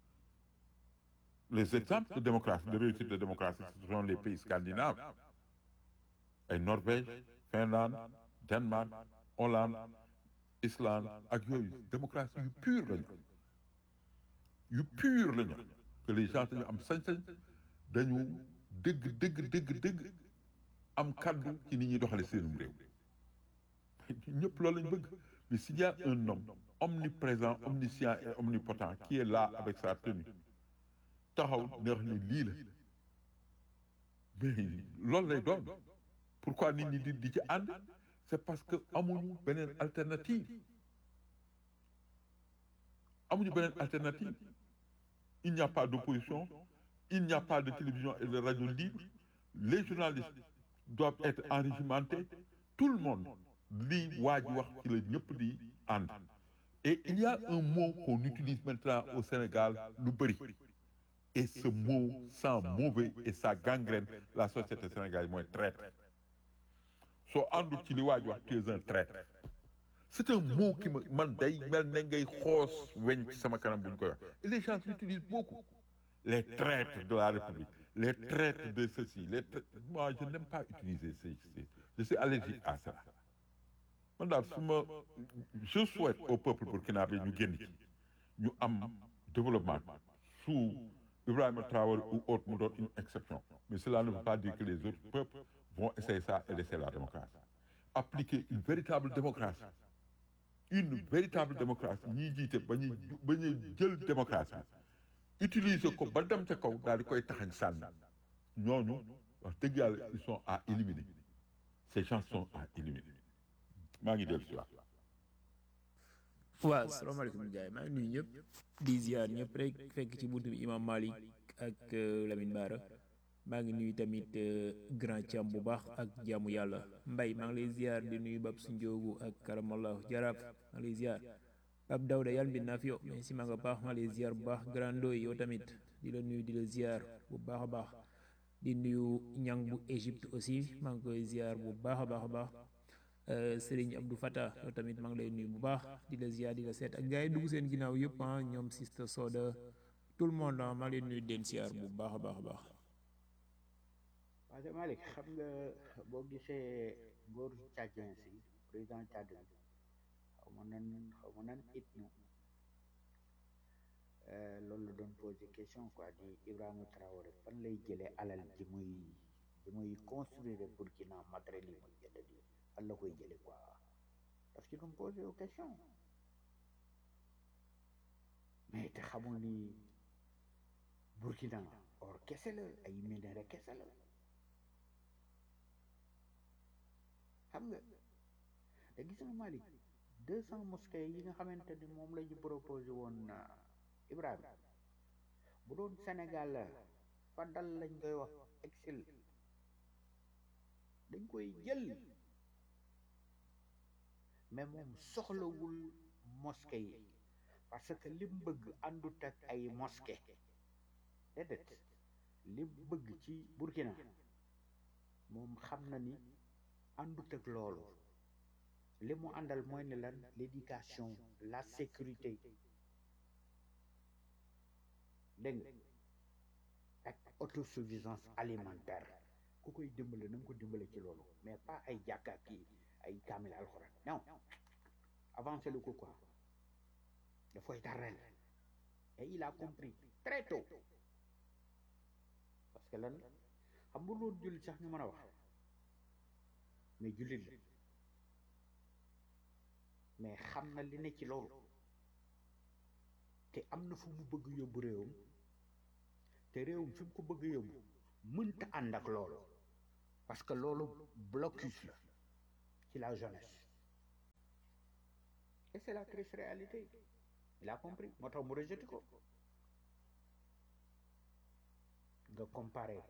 les exemples de démocratie de réussite de démocratie ce sont les pays scandinaves ay Norvège Finlande Danemark Hollande Islande ak yooyu démocratie yu pure lañu yu pure lañu que les gens dañu am sañ-sañ dañu dëgg dëgg dëgg dëgg am kaddu ci ni ñuy doxale seenum réew ñëpp loolu lañu bëgg mais s'il y a un homme omniprésent omniscient et omnipotent qui est là avec sa tenue taxaw ne wax ni lii la mais loolu lay doon pourquoi nit ñi di di ci ànd c'est parce que amuñu beneen alternative amuñu beneen alternative il n'y a pas d'opposition il n'y a pas de télévision et de radio libre les journalistes doivent être enrégimentés tout le monde lii waa ji wax ci la ñëpp di ànd et il y a un mot qu'on utilise maintenant au Sénégal lu bëri et ce mot sent mauvais et ça gangrène la société sénégalaise mooy traître soo àndul ci li waa ji wax tu es un traître c'est un mot qui me man day mel ne ngay xoos weñ ci sama kanam bu ñu koy wax et les gens l'utilisent beaucoup les traîtres de la République les traîtres de ceci les traîtres moi je n'aime pas utiliser ces ces je suis allergique à ça man daal su ma je souhaite au peuple burkinabé ñu génn ci ñu am développement sous Ibrahima Traoré ou autre mu doon une exception mais cela ne veut pas dire que les autres peuples vont essayer ça et laisser la démocratie appliquer une véritable démocratie une véritable démocratie ñiy jiite ba ñuy ba ñuy jël démocratie utiliser ko ba dem ca kaw daal di koy taxañ sànni ñooñu wax dëgg yàlla ils sont à éliminer ces gens sont à éliminer maa ngi dellu si waat waaw salaamaaleykum gars yi maa ngi nuyu ñëpp di ziar ñëpp rek fekk ci buntu bi imam Malik ak euh, Lamine Bara maa ngi nuyu tamit euh, grand Thiam bu baax ak jaamu yàlla mbay maa ngi lay ziar di nuyu Bab Sinjoogu ak karamallahu jaraaf maa ngi lay ziar Bab Dawda yàlla mbir naa fi yow mais si maa nga baax maa ngi lay ziar bu baax grand Ndoy yow tamit di la nuyu di la ziar bu baax a baax di nuyu ñang bu Égypte aussi maa ngi koy ziar bu baax a baax a baax Sëriñ Abdou Fata yow tamit maa ngi lay nuyu bu baax di la ziar di la seet ak gars yi dugg seen ginnaaw yëpp ah ñoom Sista Soda tout le monde ah maa ngi lay nuyu den ziar bu baax a baax a baax. parce que Malick xam nga boo gisee ngóor Tchadien si président Tchad bi xaw ma nan xaw ma nan it ñu loolu la doon posé question quoi di Ibrahima Traoré fan lay jëlee alal ji muy ji muy construire Burkina matériel yi muy jënd di fan la koy jëlee quoi daf ci doon posé aux questions mais te xamul ni Burkina or kese la ay minéraux kese la xam nga te gis nga Malick deux cent mosquées yi nga xamante ni moom la ñu proposé woon Ibrahima bu doon Sénégal la fa dal lañ koy wax exil dañ koy jël mais moom soxlawul mosquée yi parce que lim bëgg àndut ak ay mosquée déedéet lim bëgg ci Burkina moom xam na ni àndut ak loolu li mu àndal mooy ne lan l'éducation la sécurité dégg nga ak autosuffisance alimentaire ku koy dimbale na nga ko dimbale ci loolu mais pas ay jàkka kii ay kaamil alxuraan non avancé lu ko quoi dafay tarrel et il a compris très tôt parce que lan xam nga loolu jullit sax ñu mën a wax mais jullit la mais xam na li ne ci loolu te am na fu mu bëgg yóbbu réewam te réewam fi mu ko bëgg yóbbu mënta ànd ak loolu parce que loolu blocus la ci la jeunesse et c'est la triste réalité il a compris moo tax mu rejeté ko nga comparer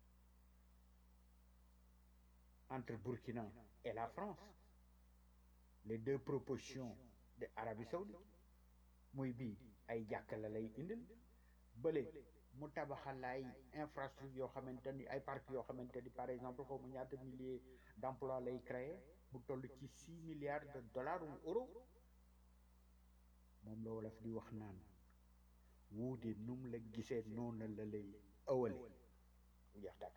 entre Burkina et la France les deux propositions de Arabie Saoudite muy bii ay jàkk la lay indil bële mu tabaxal ay infrastructure yoo xamante ni ay parcs yoo xamante ni par exemple xaw ma ñaata milliers d'emplois lay créer bu toll ci six milliards de dollars ou euros moom la wolof di wax naan wuute nu mu la gisee noonu la lay ëwale jeex tàkk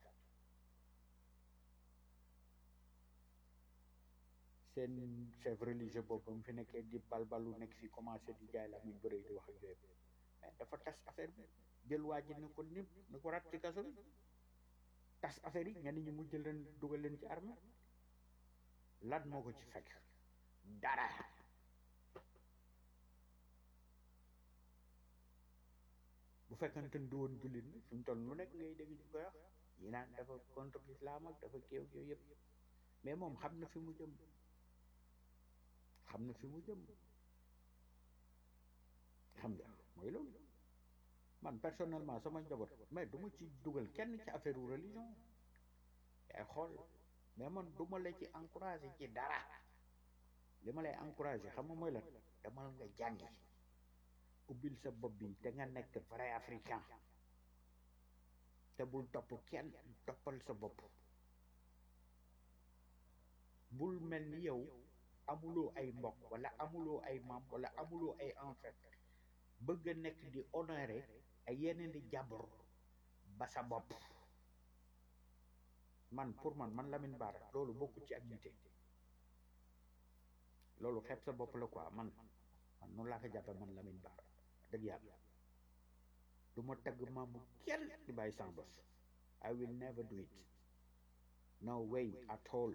seen chef religieux boobu mu fi nekkee di balbalu nekk fi commencé di jaay la muy bëre di wax ak yooyu mais dafa tas affaire bi jël waa ji ne ko nip ne ko rat ci kaso bi tas affaire yi ñenn ñi mu jël leen dugal leen ci armée lan moo ko ci fekk dara bu fekkante ni du woon jullit ni fi mu toll lu nekk ngay dégg ñu koy wax yi naan dafa contre l'islam ak dafa kéew yooyu yëpp mais moom xam na fi mu jëm xam na fi mu jëm xam nga mooy loolu man personnellement sama njaboot mais du ma ci dugal kenn ci affaire religion yaay xool mais man du ma la ci encouragé ci dara li ma lay encouragé xam nga mooy lan demal nga jàngi ubbil sa bopp bi te nga nekk vrai africain te bul topp kenn toppal sa bopp bul mel ni yow amuloo ay mbokk wala amuloo ay maam wala amuloo ay ancêtre bëgg a nekk di honoré ay yeneen di jàmbur ba sa bopp man pour man man Lamine Bara loolu bokku ci ak nite loolu xeeb sa bopp la quoi man man noonu laa ko jàppe man Lamine Bara dëgg yàlla du ma tagg maamu kenn di bàyyi sans bos I will never do it no way at all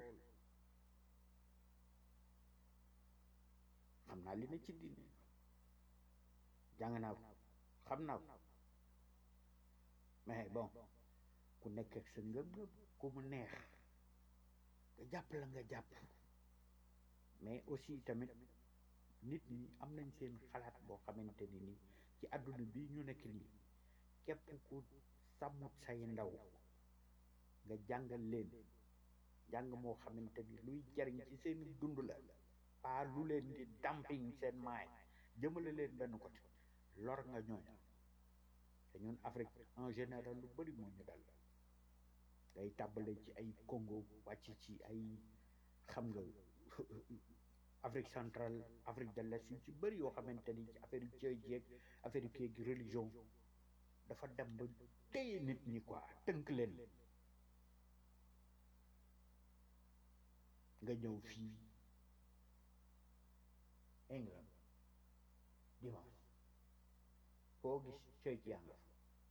xam naa li ne ci diine jàng naa ko xam naa ko mais bon ku nekk ak sa ngëm-ngëm ku mu neex nga jàpp la nga jàpp mais aussi tamit nit ñi am nañ seen xalaat boo xamante ni nii ci àdduna bi ñu nekk nii képp ku sàmmut say ndaw nga jàngal leen jàng moo xamante ni luy jariñ ci seen dund la pas lu leen di dumping seen maay jëmale leen benn côté lor nga ñooña te ñun Afrique en général lu bari moo ñu dal day tàbbale ci ay Congo wàcc ci ay xam nga Afrique centrale Afrique de l'Est yu ci bëri yoo xamante ni ci affaire yu ceeb jeeg affaire yu kéeg religion dafa dem ba téye nit ñi quoi tënk leen nga ñëw fii England dimanche foo gis ceeb yaa nga fa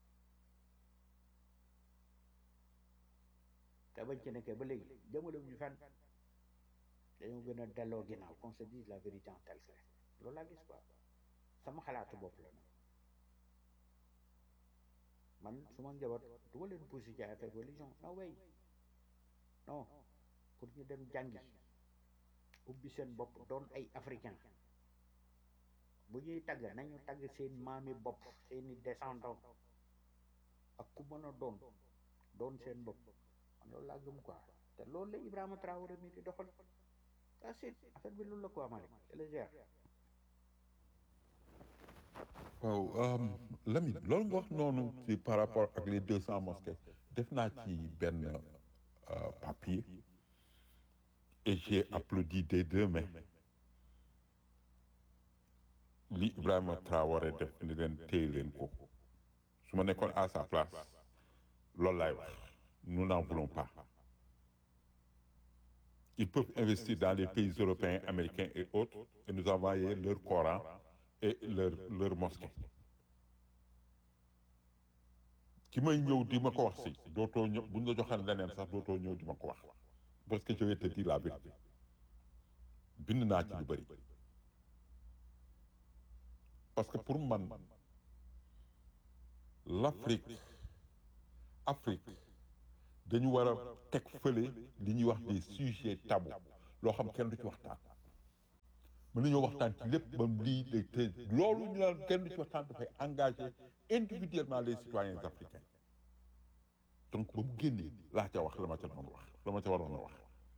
te bañ ci nekkee ba léegi jëmale ñu fenn dañoo gën a delloo ginnaaw qu'on se dise la vérité en tel que loolu laa gis quoi sama xalaatu bopp la nag man su ma njaboot du ma leen poussé ci affaire religion non way non pour ñu dem jàngi ubbi seen bopp doon ay africain bu ñuy tagg nañu tagg seen maami bopp seeni descendant ak ku mën a doon doon seen bopp man loolu laa gëm quoi te loolu la Ibrahima Traoré mi di doxal ah c'est affaire bi loolu la quoi Malick c'est légère waaw Lamine loolu nga wax noonu ci par rapport ak les deux cents mosquées def naa ci benn euh, papier et j'ai applaudi des deux mains li Ibrahima Traoré def ni leen téye leen ko su ma nekkoon à sa place loolu laay wax nous n'en voulons pas ils peuvent investir dans les pays européens américains et autres et nous envoyer leur Coran et leur leur mosquée ki may ñëw di ma ko wax si dootoo ñëw bu ñu la joxee leneen sax dootoo ñëw di ma ko wax parce que je vais te dire la vérité bind naa ci lu bëri parce que pour man l'Afrique Afrique dañu war a teg fële li ñuy wax des sujets tabous loo xam kenn du ci waxtaan mën nañoo waxtaan ci lépp ba lii day te loolu ñu naan kenn du ci waxtaan dafay engager individuellement les citoyens africains donc ba mu génnee laa ca wax la ma ca doon wax la ma ca waroon a wax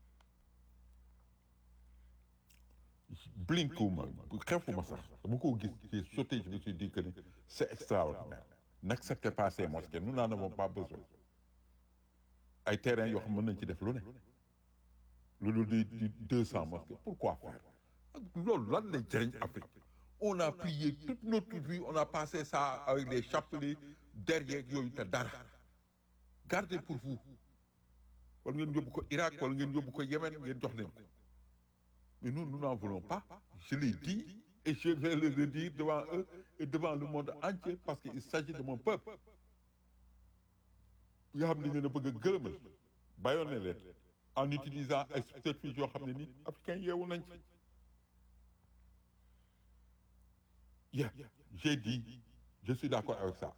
blinkuma xefuma sax dama ko gis j'ai sauté je me suis dit que ni c'est extraordinaire n'acceptez pas ces mosquées nous n'en avons pas besoin ay terrain yoo xam mën nañ ci def lu ne lu dul di di deux cent mosquées pourquoi faire loolu lan lay jëriñ Afrique on a prié toute notre vie on a passé ça avec les chapelets derrière yooyu te dara gardez pour vous wala ngeen yóbbu ko Irak wala ngeen yóbbu ko Yémen ngeen jox leen ko mais nous nous n'en voulons pas je l'ai dit et je vais le redire devant eux et devant le monde entier parce qu'il s'agit de mon peuple yoo xam ne ngeen a bëgg a gërëmal bàyyoon ne leen en utilisant ay subterfuges yoo xam ne ni africain yeewu nañ ci yeah j'ai dit je suis d'accord avec ça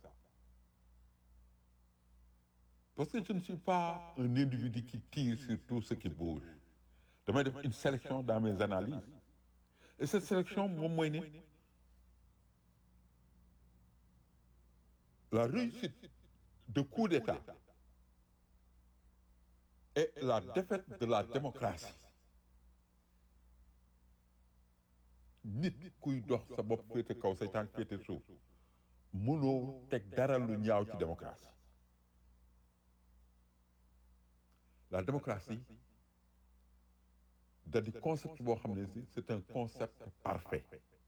parce que je ne suis pas un individu qui tire sur tout ce qui bouge damay def une sélection dans mes analyses et cette sélection moom mooy ne la réussite de coup d'État et la défaite de la démocratie nit kuy dox sa bopp féete kaw say tànk féete suuf mënoo teg dara lu ñaaw ci démocratie la démocratie da di concept boo xam ne si c'est un concept parfait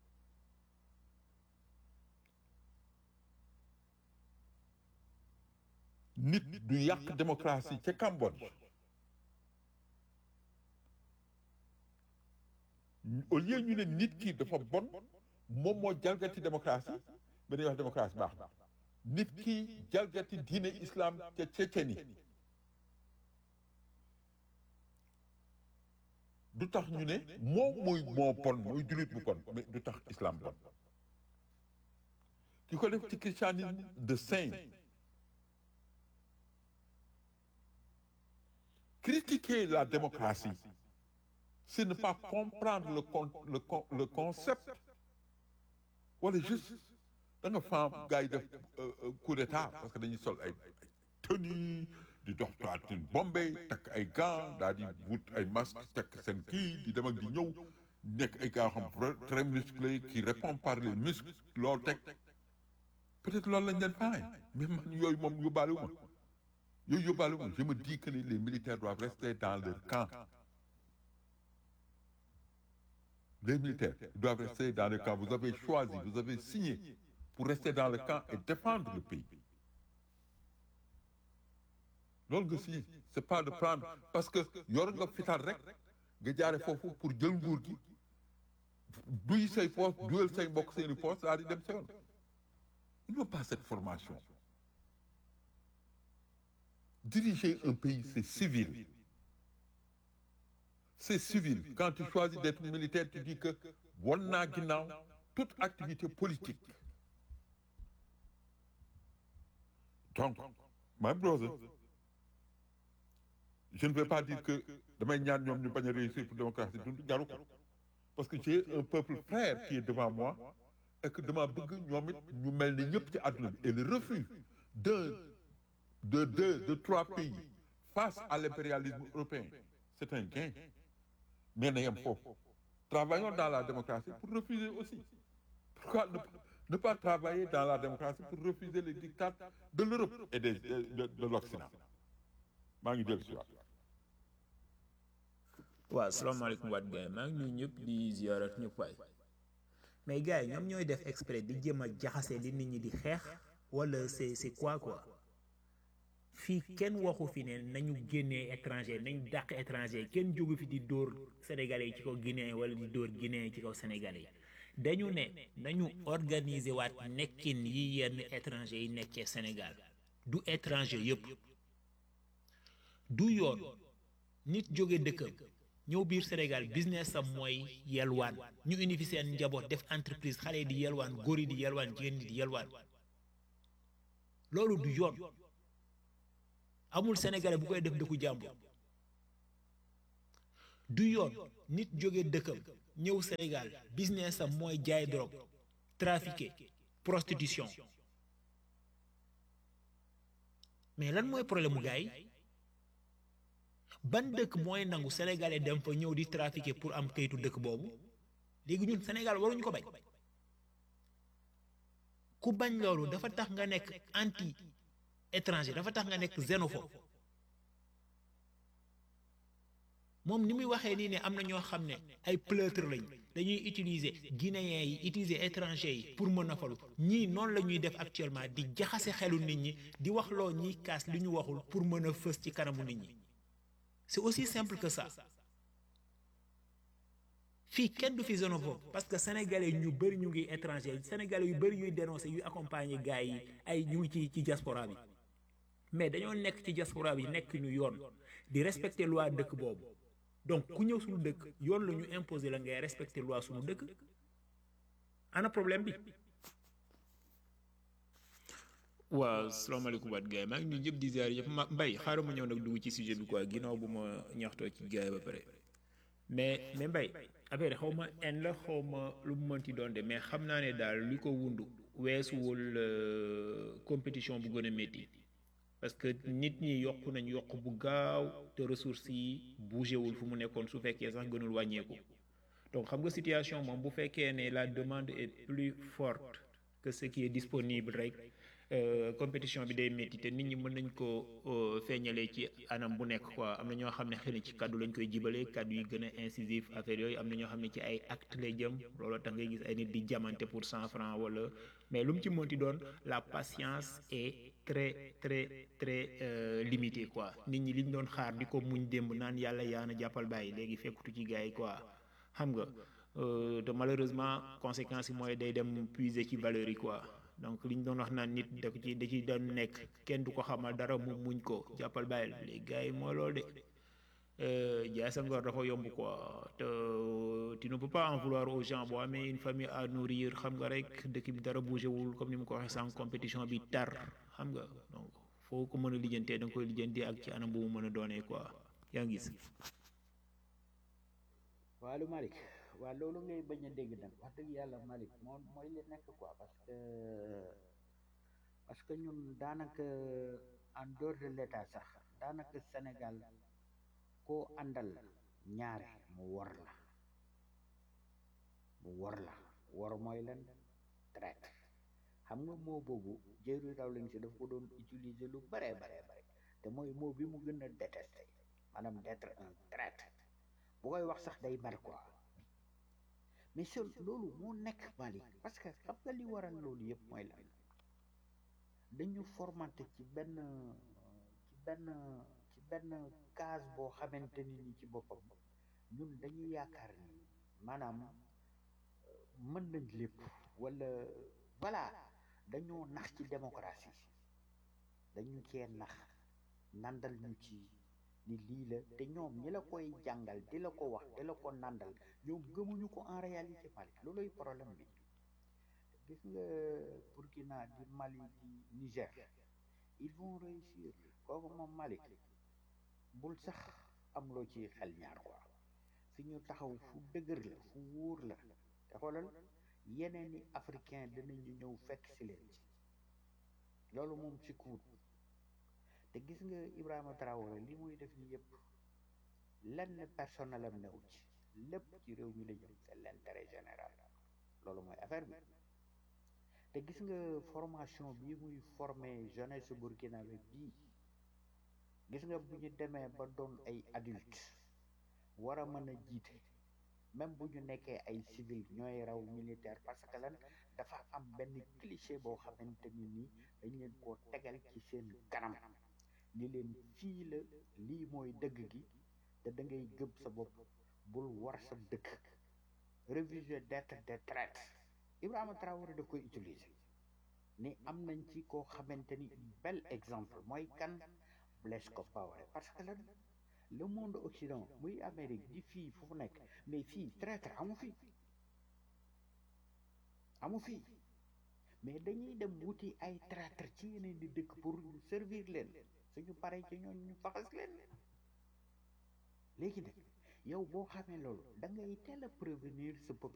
nit du yàq démocratie ca Cambodge au lieu ñu ne nit ki dafa bon moom moo jalgati démocratie ba dañuy wax démocratie baax na nit ki jalgati diine islam ca Tchétchénie du tax ñu ne moom mooy moo bon mooy jullit bu bon mais du tax islam bon ki ko def ci christianisme de saint critiquer la démocratie c'est ne pas comprendre le con le con le concept wala juste da nga faam gars yi def coup d'état parce que dañuy sol ay tenue di dox toiture Bombay takk ay gants daal di wut ay masque takk seen kii di dem ak di ñëw nekk ay gars xam très musclé qui répond par les muscles loolu teg peut-être loolu lañ leen faay mais man yooyu moom yóbbaale wu ma yooyu yóbbaale wu ma je me dis que les militaires doivent rester dans leur camp les militaires doivent rester dans le camp vous avez choisi vous avez signé pour rester dans le camp et défendre le pays loolu nga signé c'est pas de prendre parce que yor nga fital rek nga jaare foofu pour jël nguur gi duy say poste duyal say mbokk seeni poste daal di dem sa yoon ils n'ont pas cette formation diriger un pays c'est civil c'est civil quand tu choisis d'être militaire tu dis que wan naa ginnaaw toute activité politique donc my brother je ne vais pas dire que damay ñaan ñoom ñu bañ a réussir pour démocratie dund jaru ko parce que j'ai un peuple frère qui est devant moi et que dama bëgg ñoom it ñu mel ni ñëpp ci àdduna bi et le refus d'un de deux de trois pays face à l'impérialisme européen c'est un gain mais na yem foofu travaillons dans la démocratie pour refuser aussi pourquoi ne, ne pas travailler dans la démocratie pour refuser les dictats de l'Europe et des de, de, de l'Occident maa ngi dellu si waat waaw salaamaaleykum waat gars yi maa ngi nuyu ñëpp di ziarat ñëpp waay mais gars yi ñoom ñooy def exprès di jéem a jaxase li nit ñi di xeex wala c'est c'est quoi quoi fii kenn waxu fi ne nañu génnee étranger nañu dàq étranger kenn jógu fi di dóor sénégalais yi ci kaw guinéen wala di dóor guinéen yi ci kaw sénégalais yi dañu ne nañu organiser waat nekkin yi yenn étranger yi nekkee Sénégal du étranger yëpp du yoon nit jóge dëkkam ñëw biir Sénégal business am mooy yelwaan ñu indi fi seen njaboot def entreprise xale yi di yelwaan góor yi di yelwaan jigéen ñi di yelwaan loolu du yoon amul sénégalais bu koy def dëkku jàmbur du yoon nit jóge dëkkam ñëw Sénégal business am mooy jaay drogue trafiqué prostitution mais lan mooy problème mu gars yi ban dëkk mooy nangu sénégalais dem fa ñëw di trafiqué pour am kayitu dëkk boobu léegi ñun Sénégal waruñu ko bañ ku bañ loolu dafa tax nga nekk anti étranger dafa tax nga nekk xénophobe moom ni muy waxee nii ne am na ñoo xam ne ay pleutre lañ dañuy utiliser guinéens yi utiliser étranger yi pour mën a falu ñii noonu la ñuy def actuellement di jaxase xelu nit ñi di wax loo ñiy kaas li ñu waxul pour mën a fës ci kanamu nit ñi c'est aussi simple que ça fii kenn du fi xénophobe parce que sénégalais ñu bëri ñu ngi étranger sénégalais yu bëri yuy dénoncer yuy accompagner gars yi ay ñu ngi ci ci diaspora bi mais dañoo nekk ci diaspora bi nekk ñu yoon di respecter loi dëkk boobu donc ku ñëw suñu dëkk yoon la ñu imposer la ngay respecter loi suñu dëkk ana problème bi. waaw salaamaaleykum waat gars yi maa ngi nuyu ñëpp di ziar yëpp ma mbay xaaral ma ñëw nag dugg ci sujet bi quoi ginnaaw bu ma ñaxtoo ci gars yi ba pare mais mais mbay affaire xaw ma en la xaw ma lu mu mënti doon de mais xam naa ne daal li ko wundu weesuwul compétition bu gën a métti parce que nit ñi yokk nañ yokk bu gaaw te ressources yi bougé wul fu mu nekkoon su fekkee sax gënul wàññeeku donc xam nga situation moom bu fekkee ne la demande est plus forte que ce qui est disponible rek compétition bi day métti te nit ñi mën nañ ko feeñalee ci anam bu nekk quoi am na ñoo xam ne xëy na ci kaddu lañ koy jibalee kaddu yi gën a incisif affaire yooyu am na ñoo xam ne ci ay acte lay jëm looloo tax ngay gis ay nit di jamante pour cent francs wala mais lu mu ci mënti doon la patience est très très très limitée quoi nit ñi liñ doon xaar di ko muñ démb naan yàlla yaa na jàppal bàyyi léegi fekkutu ci gars yi quoi xam nga te malheureusement conséquences yi mooy day dem puiser ci valeurs yi quoi donc li ñu doon wax naan nit da ci da ci doon nekk kenn du ko xamal dara mu muñ ko jàppal bàyyil les gars yi mooy loolu de jaay sa ngor dafa yomb quoi te tu ne peux pas en vouloir aux gens boo amee une famille à nourrir xam nga rek dëkk bi dara bougé wul comme ni mu ko waxee sans compétition bi tar xam nga donc foo ko mën a lijjantee da nga koy lijjanti ak ci anam bu mu mën a doonee quoi yaa ngi gis. waalu Malick waa loolu ngay bañ a dégg nag wax dëgg yàlla Malick moo mooy li nekk quoi parce que parce que ñun daanaka en dehors de l'état sax daanaka Sénégal koo àndal ñaare mu wor la mu wor la wor mooy lan traite xam nga moo boobu Jerry Rawlings si daf ko doon utiliser lu bare bare bare te mooy moo bi mu gën a détesté maanaam d'être un traite bu koy wax sax day bar quoi mais sur loolu moo nekk Mali parce que xam nga li waral loolu yëpp mooy lan dañu formaté ci benn ci benn ci benn case boo xamante ni ni ci boppam ñun dañu yaakaar ni maanaam mën nañ lépp wala voilà dañoo nax ci démocratie dañu cee nax nandal ñu ci ni lii la te ñoom ñi la koy jàngal di la ko wax di la ko nandal ñoom gëmuñu ko en réalité Mali looluy problème bi gis nga Burkina di Mali di Niger ils vont réussir kooku moom Mali bul sax am loo ci xel ñaar quoi fi ñu taxaw fu dëgër la fu wóor la te xoolal yeneen i africain dinañu ñëw fekk si leen ci loolu moom ci kuut te gis nga Ibrahima Traoré li muy def ni yëpp lenn personnel am newu ci lépp ci réew mi la jëm c'est l'intérêt général loolu mooy affaire bi te gis nga formation bi muy formé jeunesse burkinabé bii gis nga bu ñu demee ba doon ay adulte war a mën a jiite même bu ñu nekkee ay civil ñooy raw militaire parce que lan dafa am benn cliché boo xamante ni nii dañ leen koo tegal ci seen kanam ni leen fii la lii mooy dëgg gi te da ngay gëm sa bopp bul war sa dëkk réfugié d'être de traite Ibrahima Traoré daf koy utiliser ni am nañ ci koo xamante ni bel exemple mooy kan Blaise Compaoré parce que lan le monde occident muy Amérique di fii fu nekk mais fii traître amu fi amu fi mais dañuy dem wuti ay traître ci yeneen di dëkk pour servir leen suñu paree ci ñoon ñu faxas leen léegi nag yow boo xamee loolu da ngay teel a prévenir sa